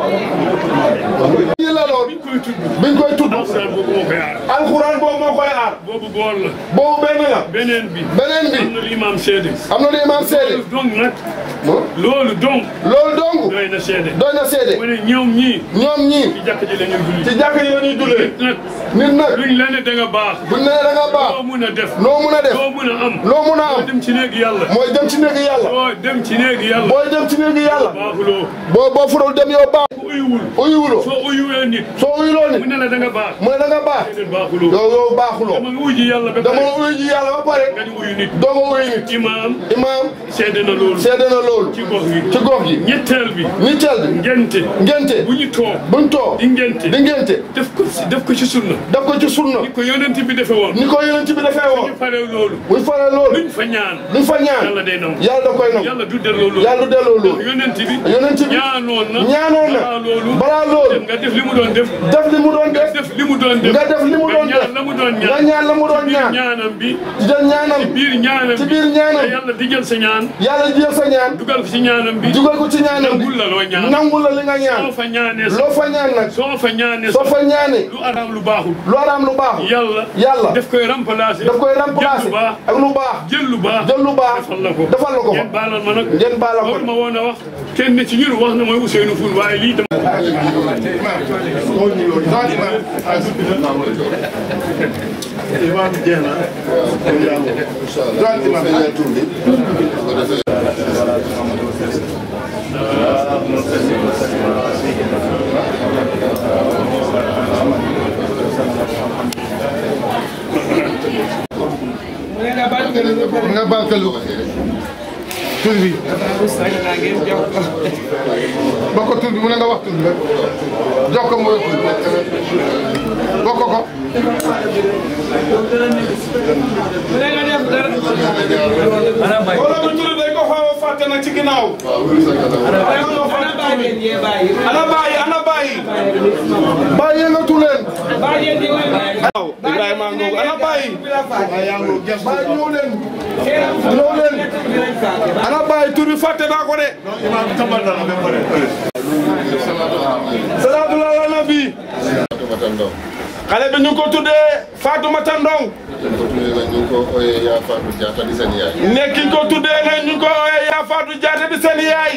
lii la lool koy tudd biñ koy tudd alxuraan boobu moo koy aar alxuraan boobu moo koy aar boobu boor la boobu benn la beneen bi beneen bi am na lu imaam seede am na lu imaam seede donc nag loolu donc loolu dong doy na seede doy na seede mu ne ñoom ñii ñoom ñii ci jàkk ji la ñuy julli ci jàkk yi la ñuy jullee nag nit nag luñ la ne da nga baax buñ ne da nga baax loo mun a def loo mun a def loo mun a am loo mun a loo am dem ci néegi yàlla mooy dem ci néegi yàlla loo dem ci néegi yàlla booy dem ci néegi yàlla baaxuloo boo boo furul dem yow baax ku uyuwul uyuwuloo soo uyuwee nit soo uyuloo mu nit ne la da nga baax mu ne da nga baax déedéet baaxuloo yow yow baaxuloo dama nga uy ji yàlla ba dama pare uyu ji yàlla ba pare nga di uyu nit doo nga uyu nit imaam imaam seede na loolu seede na loolu ci gox gi ci gox gi ñetteel bi ñetteel bi ngente ngente bu ñu toog buñ toog di ngente di ngente def ko ci def ko ci sunna def ko ci sunna ni ko yonent bi defee woon ni ko yonent bi defee woon ñu pare loolu buñ faree loolu luñ fa ñaan luñ fa ñaan yàlla day nangu yàlla da koy nangu yàlla du delloo loolu yàlla du delloo loolu yonent bi yonent bi ñaanoon na ñaanoon na balaa loolu balaa loolu nga def li mu doon def def li mu doon def def li mu doon def nga def li mu doon nga def ñaan la mu doon nga ñaan ñaan la mu doon biir ñaan ñaanam bi di jël ñaanam biir ñaanam ci bi biir ñaanam te yàlla digal sa ñaan yàlla jël sa ñaan dugal ko ci ñaanam bi dugal ko ci ñaanam bi nangul la loo ñaan nangul la li nga ñaan soo fa ñaanee loo fa ñaan nag soo fa ñaanee soo fa ñaanee lu araam lu baaxul lu araam lu baax yàlla yàlla daf koy remplacer daf koy jël remplacer lu baax ak lu baax jël lu baax jël lu baax defal la ko defal la ko ngeen baalal ma nag ngeen baala ko loolu ma woon a wax kenn ci ñun wax na mooy Ousseynou Foul waaye lii tam imaam jeex na doon imaam tur bi nga barkelu tur bi bokk ko tur bi mu ne nga wax tur bi rek jox ko mooy tur bokk ko wala bu tudd dañ ko xaw a fàtte nag ci ginnaaw ana bàyyi ana bàyyi bàyyi yëngatu leen waaw Ibrahima Ngom ana bàyyi bàyyi ñëw leen ñëw leen ana bàyyi tur bi fàtte naa ko de imaam tàmbal na la ba pare salaatu ala nabi xale bi ñu ngi ko tuddee Fatoumata Ndong ñu ko ooyee yaa Fatou Diatta di seen yaay nekk ki ñu ko tuddee nag ñu ngi ko ooyee yaa Fatou Diatta di seen yaay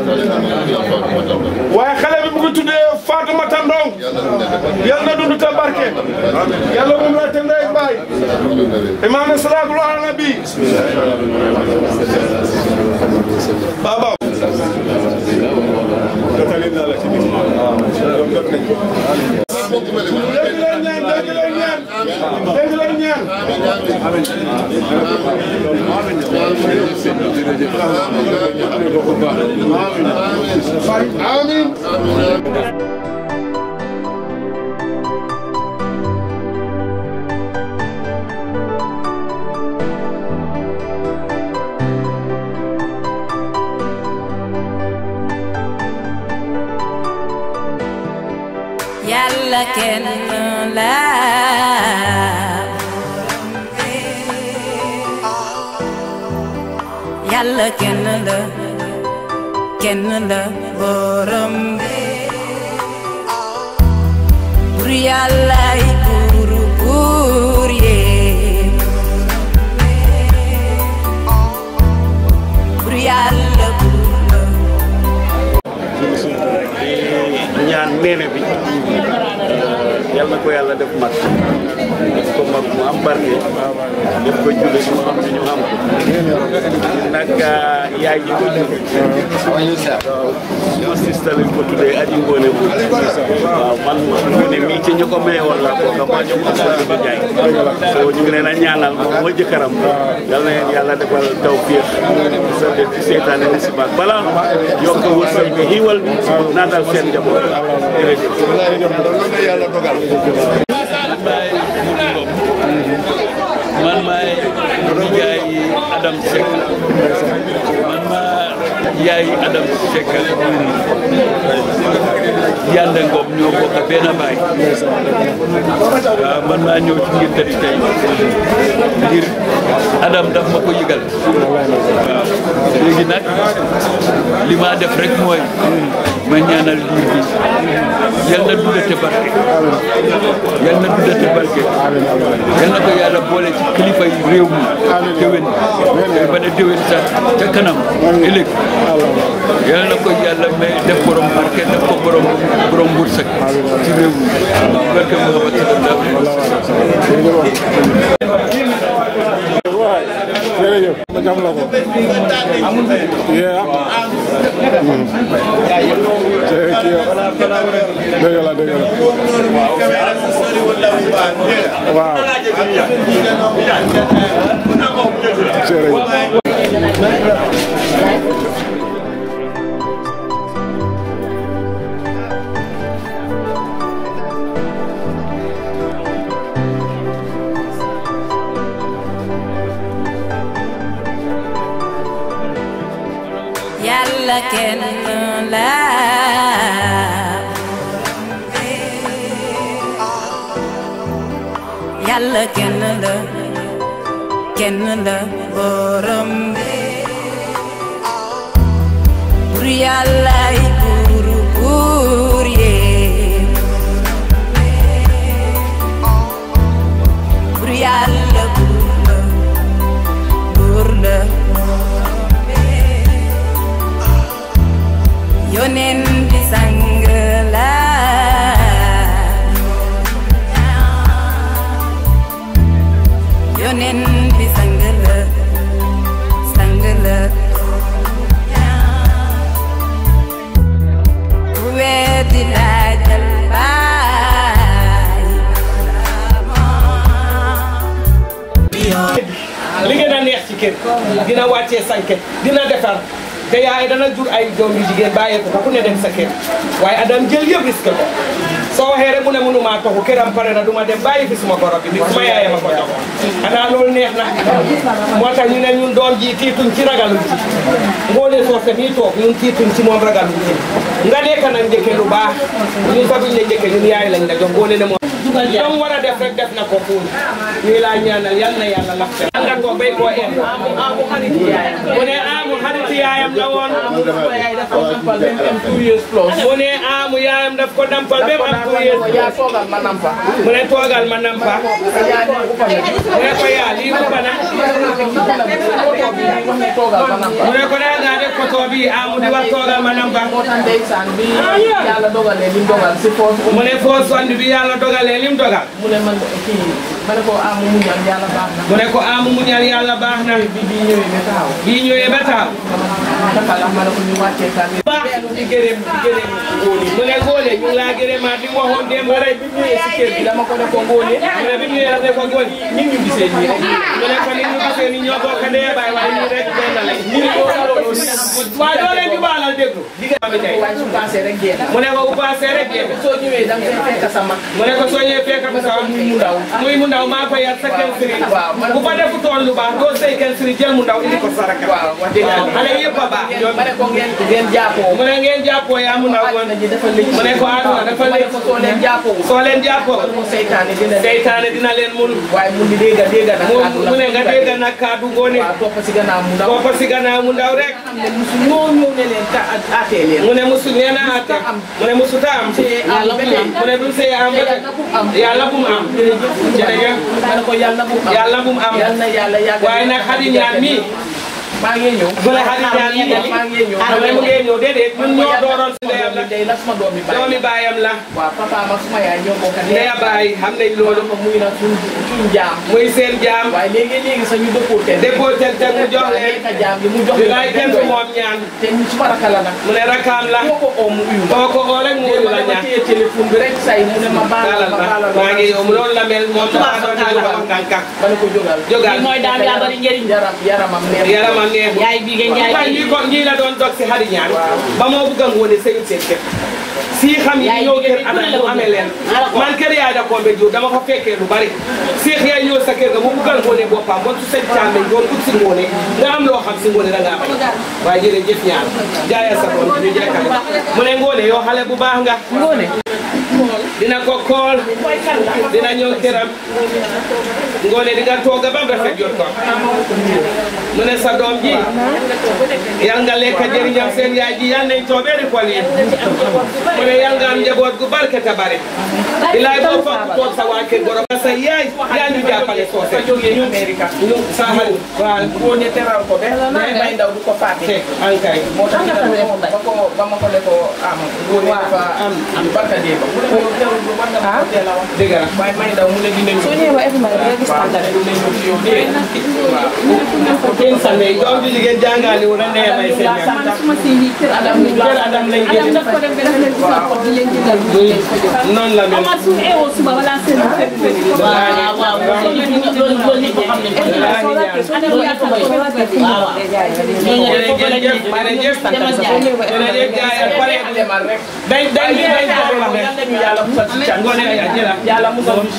waaye xale bi mu ngi tuddee Fatoumata Ndong yal na dund te barke yàlla moom la te ndey baay imaam ne salaatu ala nabi baba dégg leen ñaan dégg leen ñaan dégg leen ñaan amiin yàlla kenn la yàlla kenn la kenn la borom bi bur yàllaay buuru buur yee bur yàlla buur la ñaan neene bi yàlla ko yàlla def mag def ko mag mu am barke def ko julli ñu xam ne ñu am ko nag yaay ji ko jur waaw suma sista lañ ko tuddee aji ngoone bu waaw man ngoone mii ci ñu ko maye woon laa ko ka maa jox ko sa bi jaay so ñu ngi leen a ñaanal moom moo jëkkëram yal na leen yàlla defal taw fiix sa def ci seetaane ni si baat bala yokk wërsëg bi xiiwal bi naatal seen njaboot jërëjëf yàlla dogal man maay yaay Adam Seck man maa yaay Adam Seck Yande Ngom ñoo bokk benn baay waaw man maa ñëw ci ngir tëdd tey ngir Adam daf ma ko yëgal waaw léegi nag li ma def rek mooy ma ñaanal liir bi yal na dundate barke yal na dundate barke yal na ko yàlla boole ci kilifa yi réew mi déwén ba ne déwén sax ca kanam ëllëg yal na ko yàlla may def borom barke def ko borom borom wërsëg ci réew mi barke Muhammad sallallahu alayhi wa jërëjëf ma jox la ko yeah dëgg la dëgg la waaw yàlla kenn la yàlla kenn la kenn la borom bur yàllaay buur buur yee bur yàlla buur la buur la yonen bi sang la yonen bi sang la sang la ku weddi laajal baay li ngeen a neex ci kër dina wàccee sanke dina defar te yaay dana jur ay doom yu jigéen bàyyee ko ku ne dem sa kër waaye adam jël yëpp risque ko soo waxee rek mu ne mënumaa toxu këram pare na du ma dem bàyyi fi suma goro bi bi suma yaay ma ko jox xanaa loolu neex na moo tax ñu ne ñun doom ji tiituñ ci ragaluñ ci ngoone soose mii toog ñun tiituñ ci moom ragaluñ ci nga nekk nag njëkke lu baax ñun sax duñ ne njëkke ñun yaay lañ la jox ngoone ne moom dam war a def rek def na ko fuul ñuy laa ñaanal yal na yàlla lafte anga ko bay koo en mu ne amu xariti yaayam la woon mu ne amu yaayam daf ko dampal ba mu am two years mu ne toogal ma nampa mu ne ko yaa lii mu bana mu ne ko daa ngaa def koto bi amu di wax toogal ma nampa mu ne foo sonn bi yàlla dogalee lim dogal mu ne man kii ma ne ko amu muñal yàlla baax na. mu ne ko amu muñal yàlla baax na bi bii ñëwee ba taxaw. bii ñëwee ba taxaw dafa la ma ne ko ñu wàccee kàddu. baax di gërëm di gërëm góoni mu ne góone ñu ngi laa gërëmaat di waxoon démb rek bi ñëwee si kër gi dama ko ne ko ngóone. mu ne bi ñëwee daf ne ko góone ñun ñu gisee nii rek. mu ne ko ni ñu gisee ni ñoo bokk ndey baay waaye ñu rek benn lañ ñu ne waaye doo leen di baalal déglu waaye su paasee rek génn. mu ne ko bu paasee rek génn soo ñëwee da nga fay fekk sa mag. mu ne ko soo ñëwee fekk ko sa muy mu ndaw. muy mu ndaw maa ko yar sa kenn siri waaw bu fa defu toon lu baax doo sëy kenn siri jël mu ndaw indi ko saraka waaw wax dëgg yàlla. xale yëpp a baax ma ne ko ngeen ngeen jàppoo. mu ne ngeen jàppoo yaa mu ndaw woon dafa lëj. mu ne ko aduna dafa ma ne ko soo leen jàppoo. soo leen jàppoo mu seytaane dina seytaane dina leen mun waaye mu di dégg dégg na mu kàddu la. mu ne nga dégg nag kaddu ngoone waaw topp si gannaaw mu ndaw. topp si gannaaw mu ndaw rek xam ne musu ñoo ñëw ne leen ta aatee leen. mu ne musu nee na ate mu ne musu ta am yàlla bu am. mu ne du sey am ba yàlla bu mu am jërëjëf ma ne ko yàlla bu am. yàlla bu mu am yàlla na yàlla yàgg. waaye nag xadi ñaan mi maa ngi ñëw bu la xadi ñaan yi maa ngi ñëw xale mu ngee ñëw déedéet ñun ñoo dooroon si ndeyam la day la suma doomi baay doomi baayam la waaw papa ma suma yaay ñoo bokk ndeya baay xam nañ loolu ko muy na suñ suñ jaam muy seen jaam waaye léegi léegi sax ñu dëppoo ten dépôt ten ten mu jox leen ka jaam bi mu jox bi ngay kenn du moom ñaan te ñu suma rakka la nag mu ne rakkaam la moo ko oo mu uyu boo ko oo rek mu wuyu la ma ñaan téye téléphone bi rek say mu ne ma baalal dalal ma ba baalal maa ngi yow loolu la mel moom dafa doon di wax kànkak ma ne ko jógal jógal mooy daam yaa bari njëriñ yaram yaramam neex yaramam neexul yaay bi ngeen waaye yaay ñii ko ñii la doon dog si xari ñaan ba moo bëgg a ngoone sëyul seen kër si xam yi ñëw kër adam mu amee leen man kër yaay da ko be jur dama ko fekkee lu bari seex yaay ñëw sa kër ga mu bëggal ngoone boppam ba su sëñ càmme doon ut si ngoone nga am loo xam si ngoone da ngaa bañ waaye jërëjëf ñaan jaaya sa doom ñu jekkale mu ne ngoone yow xale bu baax nga ngoone dina ko kool dina ñëw këram ngoone di nga tooga ba mu rafet jot ko mu ne sa doom ji yal nga lekk jëriñam seen yaay ji yal nañ toobeeri xol yi mu ne yal nga am njaboot gu barke te bari bilaay boo fokk toog sa waa kër goro sa yaay yaa ñu jàppale soose jógee Amérique ñu sa xarit waaw boo ne teral ko benn may ndaw du ko fàtte ankay moo tax ñu ba ko ba ma ko ne ko am góor yi dafa am am barka dee ba mu ne ko yow teewul bu war nga ma ko teel a wax dëgg la waaye may ndaw mu ne dinañ soo ñëwee ba Efuma rek nga gis tàngal dinañ ñëw ci yow dee kenn sànne doom ju jigéen jàngaali wu na nee may seen ñaan suma si yi kër Adam kër Adam lañ Adam daf ko dem ba dafa leen gis ko di leen jëndal bu leen ko jox noonu la mel Omar su eewoo suba wala seen fekk fekk waaw waaw loolu loolu ñëpp xam nañ ko Adam yaa ko ko wala fekk waaw jërëjëf jërëjëf jërëjëf jaay ak pare demal rek dañ dañ dañ jox la rek yàlla ñu yàlla musal ci cat ngoone ya jëla yàlla musal ñu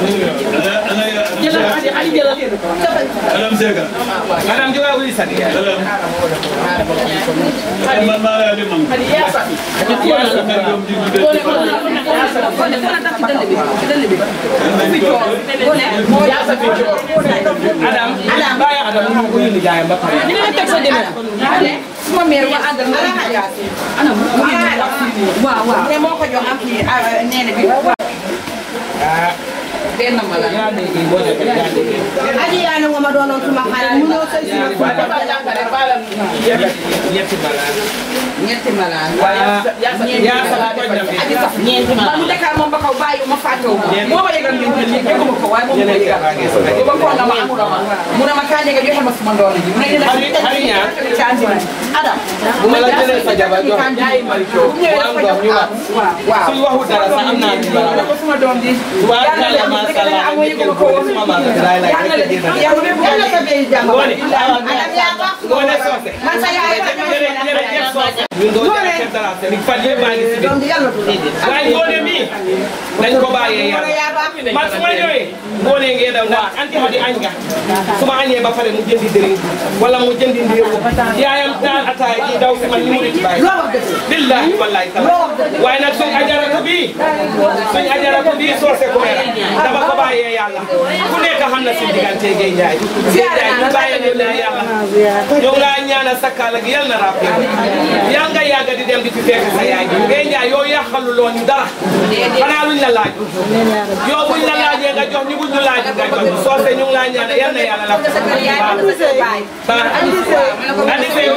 Adam Seka. Adam juga wuli sani ya. Adam. Man maa lay dem Hadi yaa safi Ya safi. yaa safi joor Adam. Adam baya Adam mu ko yindi jaayam ba pare. Ni nga teg sa dina suma meer wa àndal ma ana jaasi ana mu waaw waaw ne moo ko jox am kii neene bi benn ma la Ya dégg bo def ya dégg. aji yaa ne ma doonoon suma xarit mu ñëw sëy si ma waaye dafa jàngale baalam Ñetti balaan. ñetti malaan Waaye ya sa ko dem aji sax ñeenti malaan mu dekkal moom ba kaw bàyyi ma fàttewu ma moo ma yëgal ñun ñun dégguma ko waaye moom ma yëgal ba ko na ma amul ma mu ne ma kaa njëga joxe ma suma ndoon ji mu ne dina Hari hari ñaar. Adam Bu ma la jëlee sa jabar jox. jaay mari coow Mu am doom ñu wax. waaw Suñ waxu dara sax am naa ci mu ne ko suma doom ji Tubaab kàlla macha allah amoo yëguma ko woon suma maa ngi lay lay rek di na. yàlla yàlla sa bee jàmm Ngoone. Adam yaa baax Ngoone soose. man sa yaay la Jërëjëf soose. Ñun doo jaay kër dara te ni fan yëpp maa ngi si biir. doom ji yàlla du waaye ngoone mii dañ ko bàyyee yàlla yaa baax man su ma ñëwee ngoone ngee daw ndax anti hadi añ nga su ma añee ba pare mu jëndi dëriñ wala mu jëndi ndéewu yaayam taal ataaya ji daw si man ñu mu di ci bàyyi billahi wallahi taala waaye nag suñ ajaratu bii suñ ajaratu bii soose ko era dafa ko bàyyee yàlla ku nekk xam na si diggante Guèye Ndiaye Guèye Ndiaye ñu bàyyee leen leen yàlla ñoo ngi laa ñaanal sakkaala gi yal na ràpp yal nga yàgg di dem di fi fekk sa yaay ji Guèye Ndiaye yow yàqalu loo ñu dara xanaa luñ la laaj yow buñ la laajee nga jox ñu buñ ñu laaj nga jox ñu soose ñu ngi laa ñaanal yal na yàlla la ko baax andi sey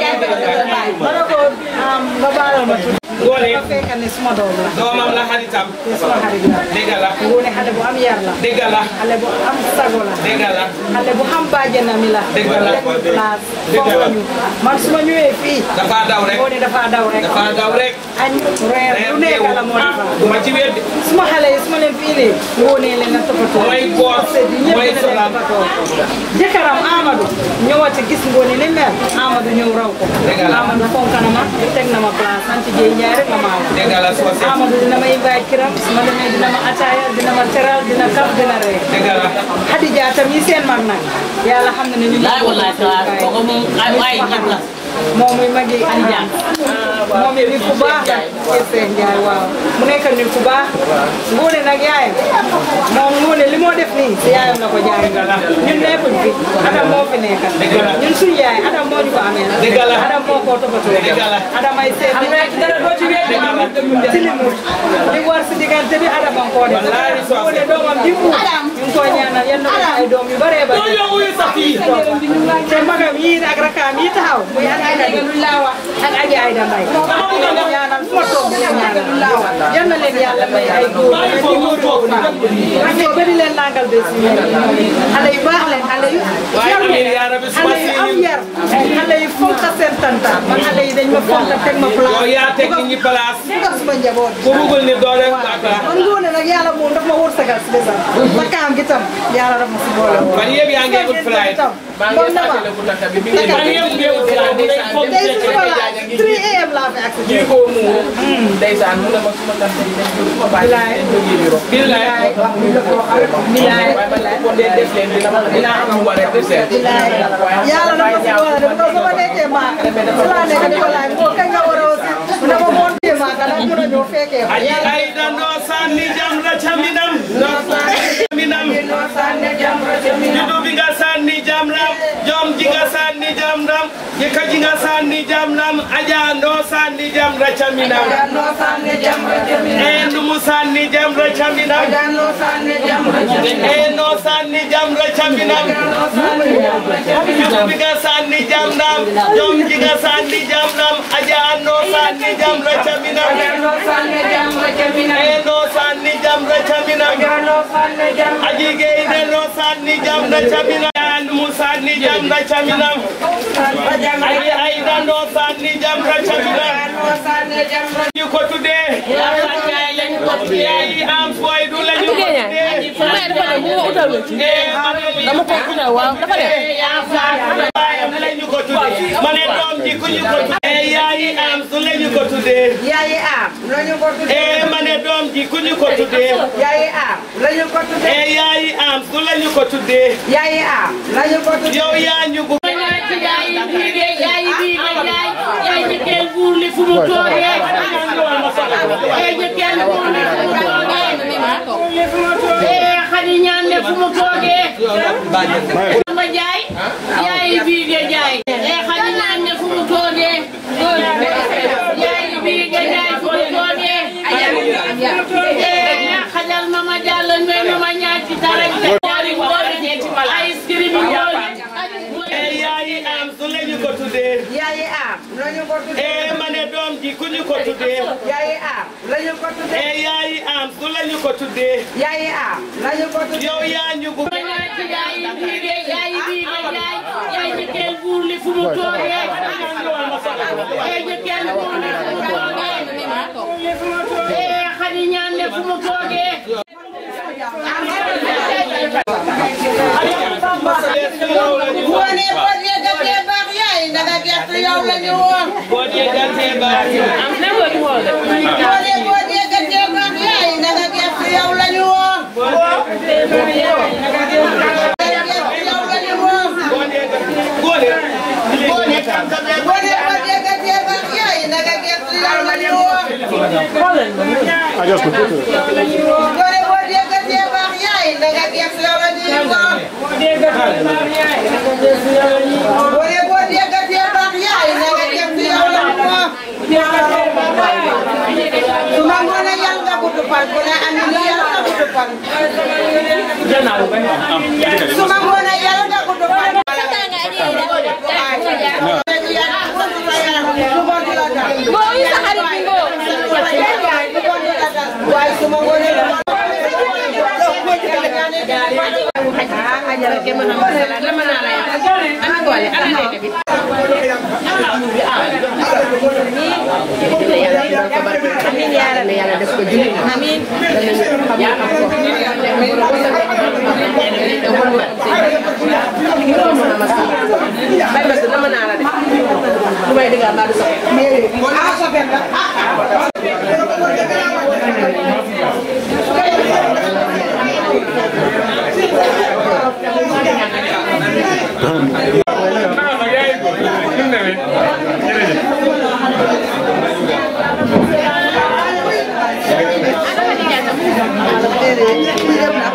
ngoone fekk ne suma doom la doomam la xaritam suma xarit la dégg la ngoone xale bu am yar la dégg la xale bu am sago la dégg la xale bu xam bàjjenam la Dëgg la. place Dëgg la. foofu ñu man su ma ñëwee fii dafa daw rek ngoone dafa daw rek dafa daw rek añ reer lu nekk la moo defar du ma ci wér de suma xale yi su ma leen fi indee ngoone leen na toppatoo mooy boor mooy solal jëkkëram Amadou ñëwati gis ngoone ni mel Amadou ñëw raw ko Dëgg la. Amadou fonk na ma teg na ma place sant Jéy Njaay rek la maa wax dégg la soose Amadou dina ma invite kiram su ma demee dina ma ataaya dina ma teral dina kaf dina ree dégg la Xadija tam yi seen mag nag yàlla xam na ne ñu laay wallaay waaw kooku moom ay ay ñëpp la moom muy magi Xadija moom it nit ku baax la Seen Njaay waaw mu nekk nit ku baax Ngoone nag yaayam moom Ngoone li moo def nii si yaayam la ko jaay ñun nekkuñ fi Adam moo fi nekk ñun suñu yaay Adam moo ñu ko amee Dëgg la. Adam moo ko toppatoo Dëgg la. Adam ay seet dara doo ci wéet ci li mu li war si diggante bi Adam a koo def Wallaahi soose. Ngoone doomam ji mu ñu ngi koy ñaanal yal na ko ay doom yu bëree bëri. Loolu yow wuyu sax fii. te magam yii ak rakkaam yi taxaw muy ak ay ak aji ay damay. ñaanal fu ma toog di leen ñaanal. yal na leen yàlla may ay góor yu mel ni góor boobu nag. ñu bëri leen langal bés yi. xale yu baax leen xale yu. Waaye yaru amiin leen. yaa rabbi xale yu am yar. xale yu fonk seen tanta man xale yi dañ ma fonk teg ma place. yow yaa teg nit ñi place. dugal suma njaboot. ku bëggul ni doo def bàkkaar. man ngoone nag yàlla moom daf ma wërsëgal si bésam. ma kaam gi tam yàlla daf ma si boole woon. man yëpp yaa ngi ut flight. bon na ma. man yëpp ngi ut flight. bu dee foog tey su ma laaj 3 am laa fi accès. ko mu ndeysaan mu ne ma suma tante yi dañ ko ma bàyyi dañ ko yéegi ro billaay billaay waaye man ko dee def leen dina ma dina am lu war a def seen yàlla dafa si boole de bu ma nekkee maaka su laa nekk di ko laaj boo kañ nga war a aussi dama montee maaka nag mun a ñëw fekkee ko. aji ay da noo sànni jam la caminam noo sànni caminam judu bi nga sànni jam ram jom ji nga sànni jam ram jëkka ji nga sànni jam ram aja noo sànni jam la caminam e ndumu sànni jam la caminam e noo sànni jam la caminam judu bi nga sànni jam ram jom ji nga sànni jam ram aja noo sànni jam la caminam e noo sànni jam la caminam aji geyde noo sànni jam la caminam an mu sànni jam la caminam aji ayda noo sànni jam la caminam ñu ko tuddee yayi am boy du la ñu ko tuddee dama ko utal waaw dafa def baayam la ñu ko tuddee ma ne doom ji ku ñu ko tuddee yayi am su la ñu ko tuddee Yaayi am lañu ko tuddee. e ma ne doom ji ku ñu ko tuddee Yaayi am lañu ko tuddee. e yayi am su la ñu ko tuddee Yaayi am lañu ko tuddee. yow yaa ñu gu Xadi ñaan ne fu mu toogee ma jaay yaay bii ge jaay e xadi ñaan ne fu mu toogee yaay bii ge jaay fu mu toogee e xajal mama jàll ngoy mama ñaati tarak jaari woore ay skiri bi woore e yayi am su la ñu ko tuddee Yaayi am lañu ko tuddee. e ma ne doom ji ku ñu ko tuddee Yaayi am lañu ko tuddee. e yayi am su la ñu ko tuddee Yaayi am lañu ko tuddee. yow yaa ñu gu yaay bii ge yaay bii ge jaay yaay jëkkër buur li fu mu toogee e jëkkër buur li fu mu toogee e xadi ñaan ne fu mu toogee Ngoone boo yëgatee baax yaay ndaga gerte yow la ñu woon. boo yëgatee baax Ngoone boo yëgatee baax yaay ndaga gerte yow la ñu woon. Gerte yow la ñu woon. góole Ngoone boo yëgatee baax yaay ndaga gerte yow la ñu woon. Ngoone boo yëgatee baax yaay ndaga gerte yow la ñu woon. Ngoone boo yëgatee baax yaay ndaga gerte yow la ñu woon. Suma ngoone yal nga gudd fan ku ne andi li yal nga gudd fan. Suma ngoone yal nga gudd fan. waaye suma ngoone amiin yaa rabbi yàlla def ko jullit amiin bay ba nama naa la de lu may dëgg mbaa du sax Thank you.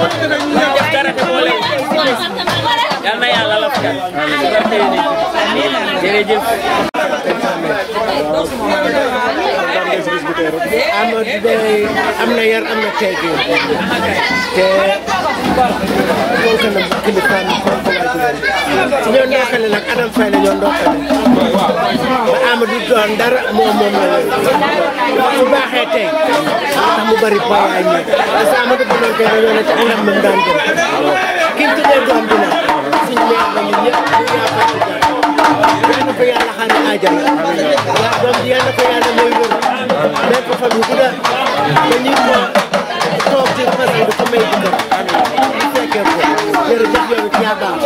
def dara te boole yal na yàlla la fa jërëjëf Amadou Bay am na yar am na teggin te fonk na kilifaam fonk na ci ñoo ndokkale nag Adam Faye la ñoo ndokkale ba Amadou doon dara moom moom la su baaxee tey tax mu bari poyaay ñi parce que Amadou bu doon tey dañoo ne ci anam moom daan dem ki ñu tuddee doom bi nag suñu meer la ñun ñëpp ñu yaakaar yal na ko yàlla xaare àjjana yaa doom ji yal na ko yàlla may wér mais ko fan yu gudda ba ñu ko toog ci fas yi ko may dundal ñu fekkee ko jërëjëf yow it yaa baax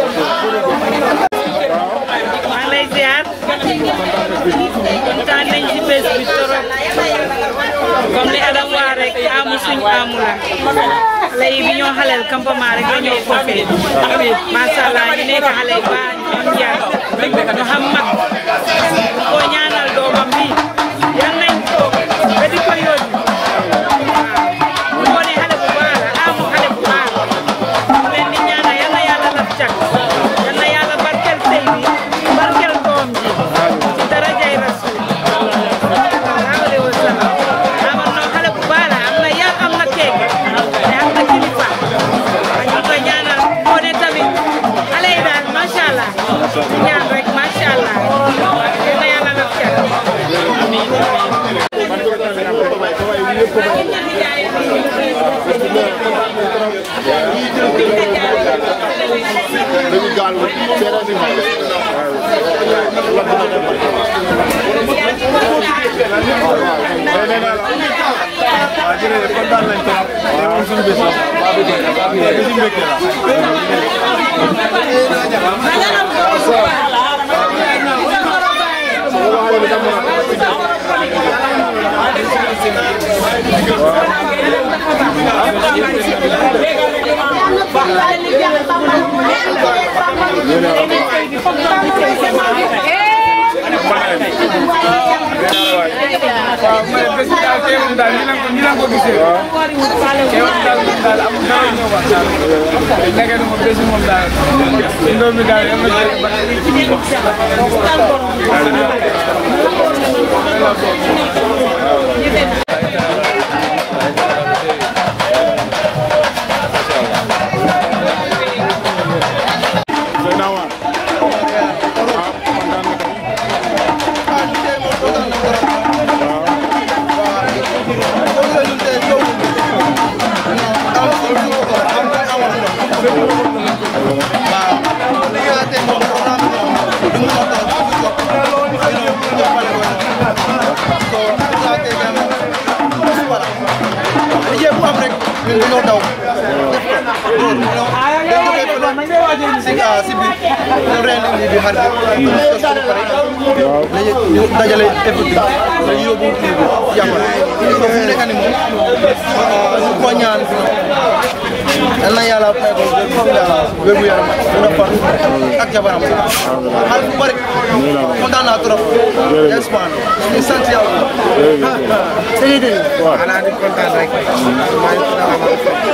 maa ngi lay ziar kontaan nañ ci bés bi torop comme li Adam wax rek amu suñ amu la xale yi bi ñoo xaleel campement rek la ñoo foofee macha allah ñu nekk xale yi baax ñu am yar ñu xam mag ko ñaanal doomam bi yal nañ ko ba di ko yóbbu mu wone xale bu baax la amu xale bu baax mu leen di ñaanal yal na yàlla laf cat yal na yàlla barkel sëy bi barkel doom ji ci darajay rasul sallallahu alayhi wa sallam amoon na xale bu baax la am na yar am na keek te am na kilifa ak ñu koy ñaanal moo ne tamit xale yi daal macha allah ñaan rek macha allah yal na yàlla laf cat dañu gaal seera si may waaw jërëjëf kontaan nañ trop te moom suñu bés la bési mbégte la waaw mais bés bi daal teewul daal ñu leen ko ñu leen ko gisee. teewul daal moom daal amul dara ñëw wax daal. nekk na moom bés bi moom daal. ndoom mi daal yal na jëlee ba. dajale effort bi dañuy yóbbu kii bi jàppale so fu nekk ni moom ñu ko ñaan yal na yàlla fay ko wér gu yaram mën a far ak jabaram xal bu bëri kontaan naa trop yes man ñu sant yàlla sëñ bi xanaa di kontaan rek maa ngi kontaan ak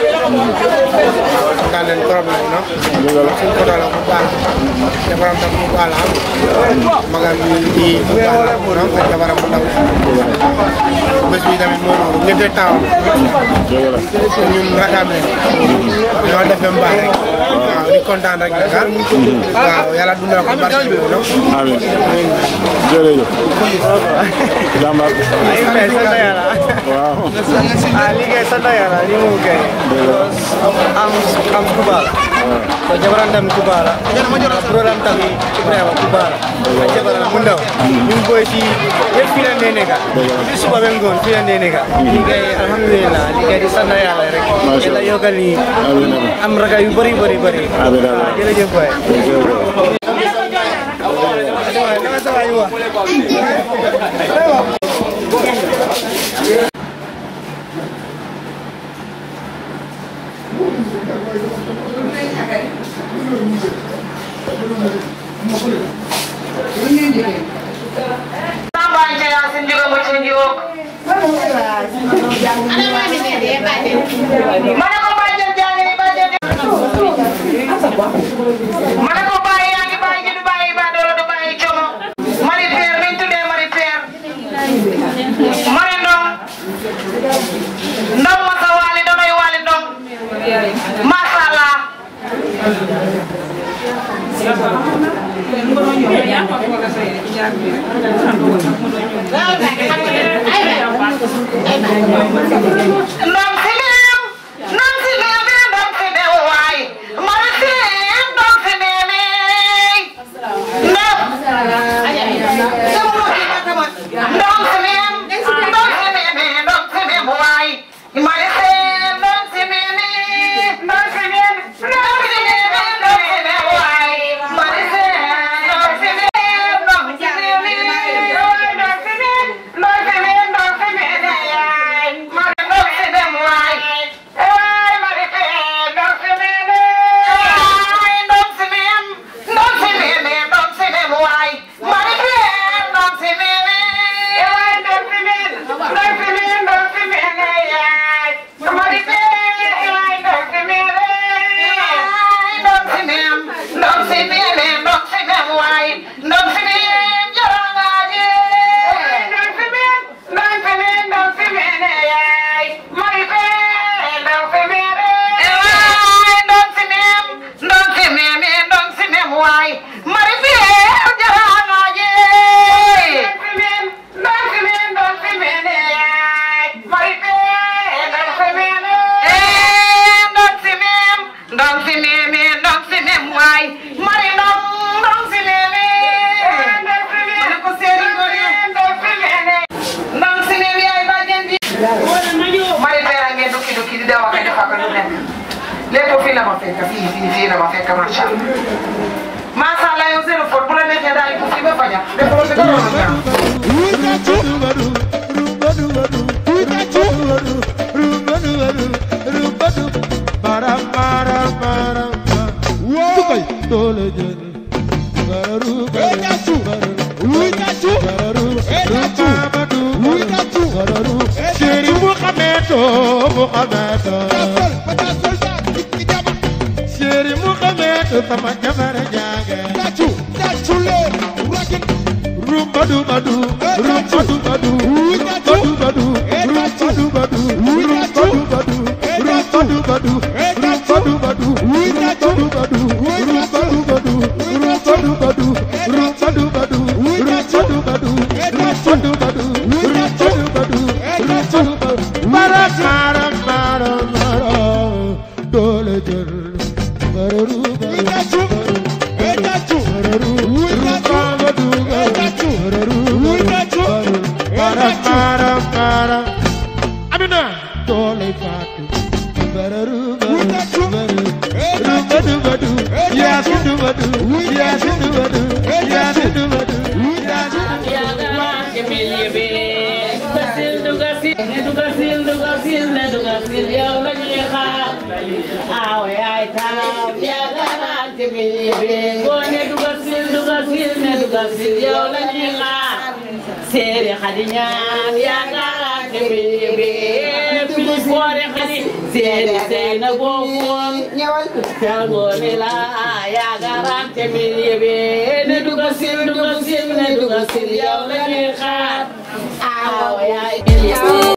kontaan leen trop nag no suñ ko doon bu baax jabaram tam bu baax la am magam yi di bu baax la no ak jabaram bu ndaw bés bi tamit moo noonu ñetti taw ñun rakam leen ñoo def ba baax rek waaw di kontaan rek nag waaw yàlla dundal ko barke bi no amiin jërëjëf jàmbaar sant yàlla waaw ah liggéey sant yàlla ni mu kay am am kubala ko jabaran tam kubala program tam Ibrahima kubala a jabaran mu ndaw ñu boy ci yëpp fi la nee nekka ci suba ba ngoon fi la nee nekka liggéey alhamdulillah liggéey di sant yàlla rek yàlla yokkal ni am raga yu bëri bëri bëri waaw jërëjëf waay Mana ko bàjjen jaane yi bàjjen macha allah ndam si neem ndam si neem ndam si neem waay mari si ndam si neem ndam ndam si neem ndam si neem ndam si neem waay mari si ndam si neem ndam si neem ndam si neem ndam si neem waay mari si ndam si neem ndam si neem ndam si neem ndam si neem ndam si neem yaay mari ndam si neem waay Hey, mari si ndam si neem yaay ndam si neem ndam si neem ndam si neem waay mari si ndam si neem yaay ndam si neem ndam si neem ndam si neem yaay mari si yaay ndam si neem yaay ndam si neem ndam si neem ndam si neem waay ndam si neem jarangaaje ndam si neem ndam si neem ndam si neem yaay mari si ndam si neem yaay ndam si neem ndam si neem ndam si neem waay mari si jarangaaje ndam si neem ndam si neem yaay mari si ndam si neem ndam si neem ndam si neem ndam si neem waay mari ndam ndam si neem ndam si neem ko seeri ngone ndam si neem ndam si neem yaay bàjjen bi mari beera ngeen dukki dukki di dawa kay defa ko lu nekk lépp fii la ma fekk fii fii fii la ma fekk macha allah macha allah yow zéro faute bu la neexee daal ko fii ba faña defoo si dara lu ñaaw Chéri Muhammad, oh Muhammad, Chéri Muhammad, sama jabar jaga. Tacu, tacu le, rakin. Rumbadu badu, rumbadu badu, rumbadu badu, rumbadu badu, rumbadu badu, rumbadu badu, rumbadu badu, rumbadu badu, rumbadu badu, rumbadu badu, rumbadu badu, rumbadu badu, rumbadu badu, rumbadu badu, rumbadu badu. Mara mara mara mara, dole jër. Bararu bararu bararu bararu bararu bararu bara bara bara Amina dole fatu bararu bararu bararu badu badu ya sindu badu ya sindu badu ya sindu badu ya Sere xadiñaan yaakaar te bébé fili boore xadi sere seyna bofoon ñewal kalgoone la yaakaar te bébé ne duga sil duga sil ne duga sil yow la ñuy xaar aw yaay